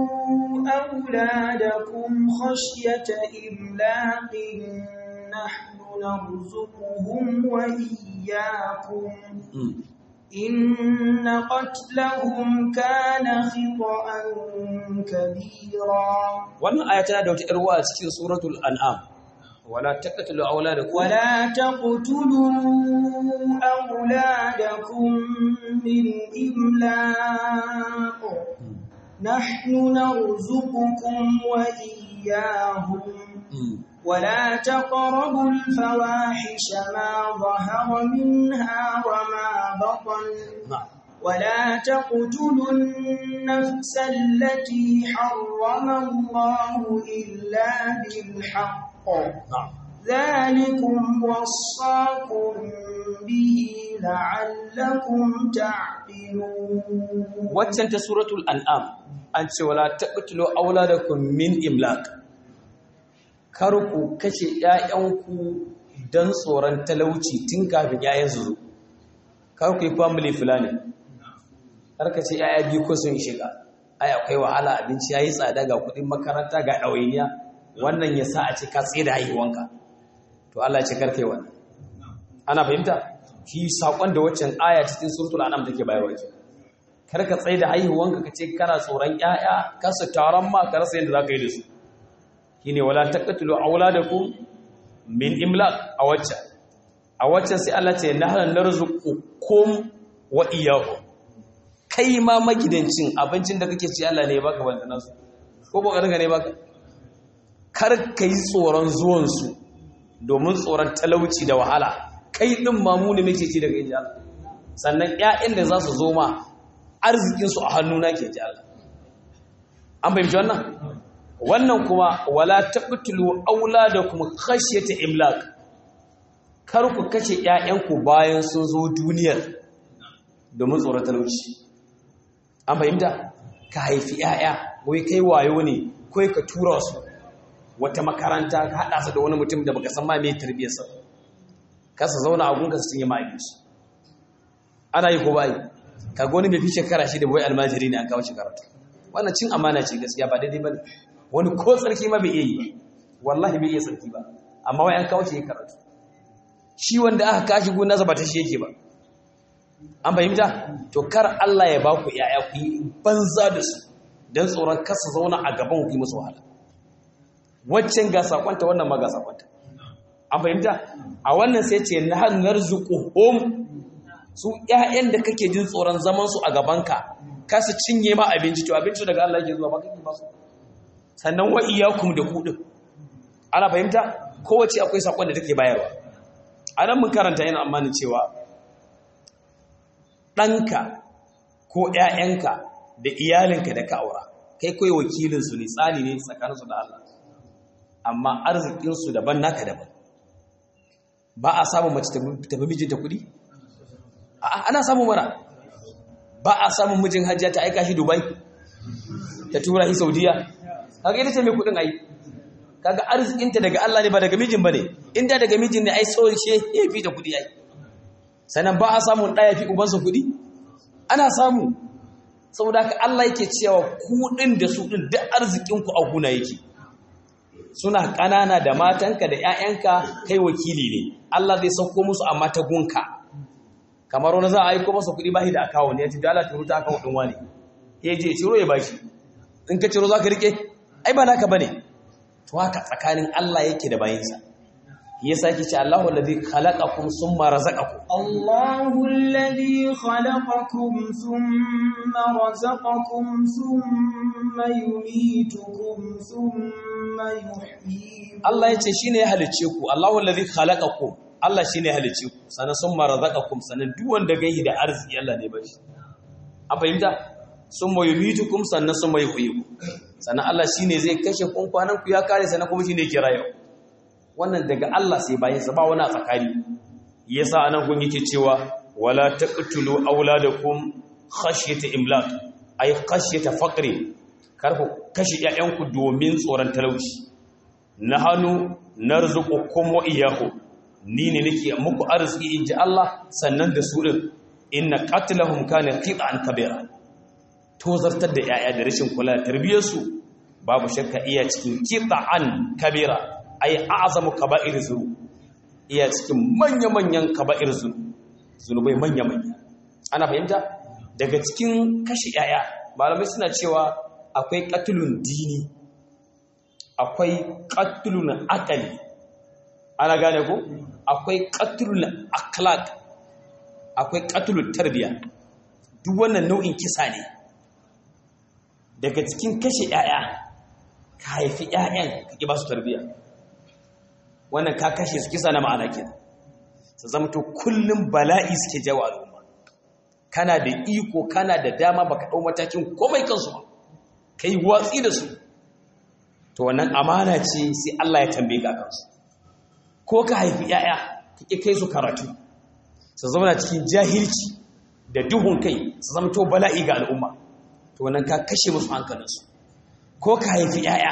أولادكم خشية إملاق نحن نرزقهم وإياكم إن قتلهم كان خطأ كبيرا wannan aya tana da wata ƴar a cikin suratul an'am wala taqtulu auladakum ولا تقتلوا أولادكم من إملاق نحن نرزقكم وإياهم ولا تقربوا الفواحش ما ظهر منها وما بطن na'am ولا تقتلوا النفس التي حرم الله إلا بالحق na'am ذلكم وصاكم به لعلكم تعقلون waccan ta suratul an'am an ce wala taqtulu auladakum min imlaq kar ku kashe ƴaƴanku dan tsoron talauci tun kafin ƴaƴan su zo kar ku yi family planning kar ka ce ƴaƴa biyu ko sun shiga ai akwai wahala abinci yayi tsada ga kuɗin makaranta ga ɗawainiya wannan ya sa a ce ka tsaye da haihuwanka to Allah ya ce kar kai wannan ana fahimta shi sakon da waccan aya cikin suratul an'am take bayarwa ke kar ka tsaye da haihuwanka ka ce kana tsoron ƴaƴa ka su taron ma ka rasa yadda za ka yi da su shine wala taqtulu auladakum min imlaq a waccan a waccan sai Allah ce nahnu narzuqukum wa iyyakum kai ma magidancin abincin da kake ci Allah ne ya baka banda nasu ko ba ka ne baka kar kai tsoron zuwan su domin tsoron talauci da wahala kai din mamu ne muke ci daga inji Allah sannan ƴaƴan da za su zo ma arzikinsu a hannuna ke ji Allah. An fahimci wannan? Wannan kuma wala taqtulu auladakum khashyata imlaq. Kar ku kashe ƴaƴanku bayan sun zo duniyar domin tsoron talauci. An fahimta? Ka haifi ƴaƴa, wai kai wayo ne, kai ka tura su wata makaranta ka haɗa su da wani mutum da baka san ma me tarbiyyarsa. Ka su zauna a gunka su cinye ma abinci. Ana yi ko ba yi? kaga wani bai fi shekara shi da bai almajiri ne an kawo shekara ta wannan cin amana ce gaskiya ba daidai ba ne wani ko tsarki ma bai iya yi ba wallahi bai iya tsarki ba amma wai an kawo shi karatu shi wanda aka kashi gona ba ta shi yake ba an fahimta to kar Allah ya ba ku yaya ku yi banza da su dan tsoron kasa zauna a gaban ku yi musu wahala waccan ga sakonta wannan ma ga sakonta an fahimta a wannan sai ce na narzuquhum su ƴaƴan da kake jin tsoron zaman su a gabanka ka su cinye ma abinci to abinci daga Allah yake zuwa ba kake ba su sannan wa iyyakum da ku din ana fahimta kowace akwai sakon da take bayarwa anan mun karanta yana amanin cewa ɗanka ko ƴaƴanka da iyalinka da ka aura kai kai wakilin su ne tsani ne tsakaninsu da Allah amma arzikinsu daban naka daban ba a samun mace tafi mijinta kuɗi ana samun mara ba a samun mijin hajjiya ta aika shi dubai ta tura shi saudiya kaga ita ce mai kuɗin ai kaga arzikinta daga Allah ne ba daga mijin ba ne inda daga mijin ne ai tsawon shi ya fi da kuɗi ai sannan ba a samun ɗaya fi ubansa kuɗi ana samu saboda haka Allah yake cewa kuɗin da su ɗin duk arzikinku a guna yake suna ƙanana da matanka da 'ya'yanka kai wakili ne Allah zai sauko musu amma ta gunka kamar wani za a aiko masa kuɗi bashi da akawo ne ya ce dala turu ta akawo ɗin wani ya je ciro ya bashi in ka ciro za ka riƙe ai ba naka bane to haka tsakanin Allah yake da bayinsa yasa yake ce Allahu allazi khalaqakum summa razaqakum Allahu allazi khalaqakum thumma razaqakum thumma yumitukum thumma yuhyikum Allah yace shine ya halice ku Allahu allazi khalaqakum Allah shine ya halice ku sanan summa razaqakum sanan duk wanda gaihi da arziki Allah ne bashi an fahimta summa yumitukum sannan summa yuhyikum sannan Allah shine zai kashe kun kwanan ku ya kare sannan kuma shine yake rayuwa wannan daga Allah sai bayan sa ba wani a tsakani yasa anan kun yake cewa wala taqtulu auladakum khashyata imlaq ay khashyata faqri karku kashi ƴaƴanku domin tsoron talauci nahanu narzuqukum wa iyyakum ni ne nake muku arziki inji Allah sannan da su din inna qatlahum kana qit'an kabira tozartar da ƴaƴa da rashin kula da tarbiyyarsu babu shakka iya cikin qit'an kabira ay a'zamu kaba'ir zunub iya cikin manya-manyan kaba'ir zunub zunubai manya-manya ana fahimta daga cikin kashi yaya malamai suna cewa akwai qatlun dini akwai qatlun aqali ana gane ko akwai qatlun akhlaq akwai qatlun tarbiya duk wannan nau'in kisa ne daga cikin kashi yaya ka haifi ƴaƴan ka ki ba su tarbiya wannan ka kashe su kisa na ma'ana ke su zama to kullum bala'i suke jawo al'umma kana da iko kana da dama baka ɗau matakin komai kansu ba kai watsi da su to wannan amana ce sai Allah ya tambaye ka kansu ko ka haifi yaya ka ki kai su karatu su zama cikin jahilci da duhun kai su zama to bala'i ga al'umma to wannan ka kashe musu hankalinsu ko ka haifi yaya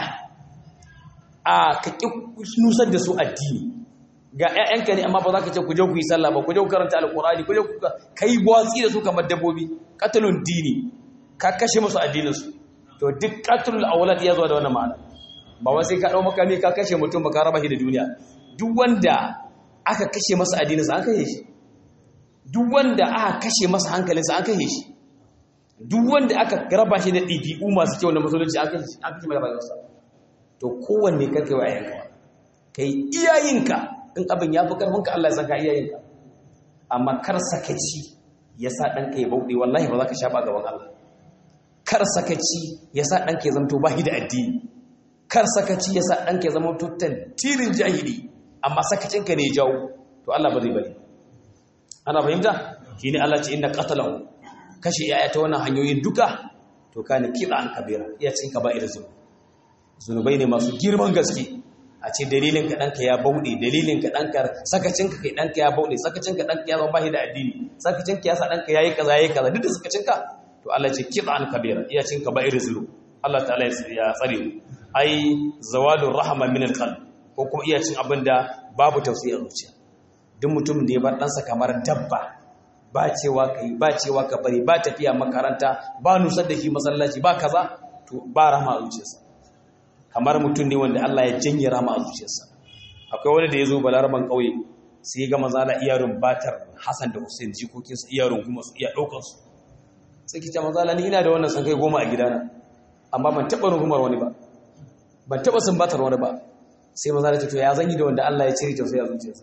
a ka ƙi nusar da su addini ga 'ya'yanka ne amma ba za ka ce ku je ku yi sallah ba ku je ku karanta alƙur'ani ku je ku ka yi watsi da su kamar dabbobi katalun dini ka kashe musu addininsu to duk katalul awlad ya zo da wannan ma'ana ba wai sai ka dau makami ka kashe mutum ba ka raba shi da duniya duk wanda aka kashe masa addininsa an kashe shi duk wanda aka kashe masa hankalinsa an kashe shi duk wanda aka raba shi da ɗibi'u masu kyau na musulunci an kashe shi an kashe mai rayuwarsa to kowanne karka yi wa ayyanka kai iyayenka in abin ya fi karfinka Allah ya saka iyayenka amma kar sakaci ya sa ɗanka ya bauɗe wallahi ba za ka shaɓa gaban Allah kar sakaci ya sa ɗanka ya zamto bahi da addini kar sakaci ya sa ɗanka ya zama tuttan tirin jahili amma sakacinka ne ya jawo to Allah ba zai bari ana fahimta shi ne Allah ce inda qatalahu kashe yaya ta wannan hanyoyin duka to kana kiɗa an kabira iya cin ka ba irin zuwa zunubai ne masu girman gaske a ce dalilin ka ɗanka ya bauɗe dalilin ka ɗanka sakacin ka kai ɗanka ya bauɗe sakacin ka ɗanka ya zama bashi da addini sakacin ka ya sa ɗanka ya yi kaza ya yi kaza duk da sakacin ka to Allah ce kiɗa an kabira iya cin ka ba irin zulu Allah ta'ala ya tsare mu ai zawadun rahama min alqalb ko kuma iya cin abin da babu tausayi a zuciya duk mutum da ya bar ɗansa kamar dabba ba cewa kai ba cewa ka bari ba tafiya makaranta ba nusar da shi masallaci ba kaza to ba rahama a zuciyarsa kamar mutum ne wanda Allah ya janye rama a zuciyarsa akwai wani da ya zo balaraban ƙauye sai ya ga maza na iyarun batar Hassan da Hussein jikokinsa iyarun kuma su iya ɗaukar su sai ki ce maza ni ina da wannan san kai goma a gidana amma ban taɓa rungumar wani ba ban taɓa sun batar wani ba sai maza na ce to ya zan yi da wanda Allah ya cire tausayi a zuciyarsa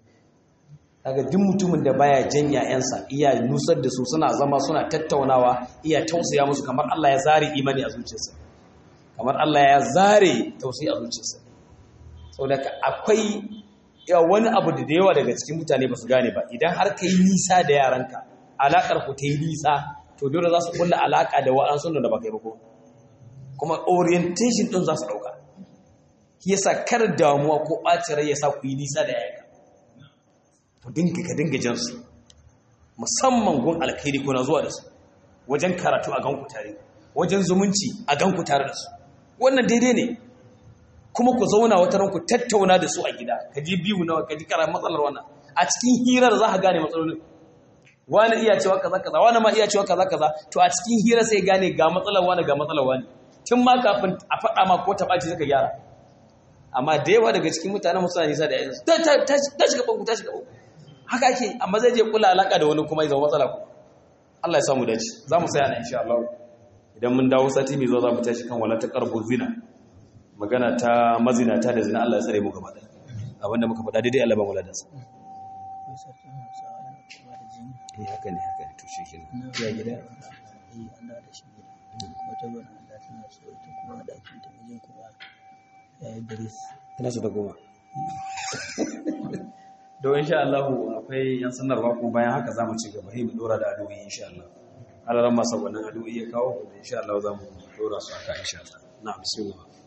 kaga duk mutumin da baya jan ƴaƴansa iya nusar da su suna zama suna tattaunawa iya tausaya musu kamar Allah ya zare imani a zuciyarsa kamar Allah ya zare tausayi a zuciyarsa saboda akwai wani abu da yawa daga cikin mutane ba su gane ba idan har ka yi nisa da yaranka alaƙar ku ta yi nisa to dole za su kulla alaƙa da wa'ansu da ba kai ba ko kuma orientation ɗin za su ɗauka yasa kar damuwa ko ɓacin rai yasa ku yi nisa da yayanka to dinga ka dinga jan su musamman gun alkhairi kuna zuwa da su wajen karatu a ganku tare wajen zumunci a ganku tare da su wannan daidai ne kuma ku zauna wata ran ku tattauna da su a gida ka ji biyu nawa ka ji kara matsalar wannan a cikin hirar za ka gane matsalolin wani iya cewa kaza kaza wani ma iya cewa kaza kaza to a cikin hira sai gane ga matsalar wani ga matsalar wani tun ma kafin a faɗa ma ko taɓa ce suka gyara amma da yawa daga cikin mutanen musu nisa da yanzu ta shiga banku ta shiga banku haka ake amma zai je kula alaka da wani kuma ya zama matsala ku Allah ya samu dace za mu saya na insha Allah idan mun dawo sati mai zuwa za mu tashi kan wala ta karbu zina magana ta mazinata da zina Allah ya tsare mu gaba da abinda muka faɗa daidai Allah ba mu ladansa eh haka ne haka ne to shi kenan ya gida eh an da da shi gida wata gona da tana so ita kuma ɗakin ta mijin kuma ya yi biris tana so ta goma don insha Allah akwai yan sanarwa kuma bayan haka zamu ci gaba sai mu dora da addu'o'i insha Allah alaran masa wannan addu'o'i ya kawo insha Allah zamu dora su aka insha Allah na bismillah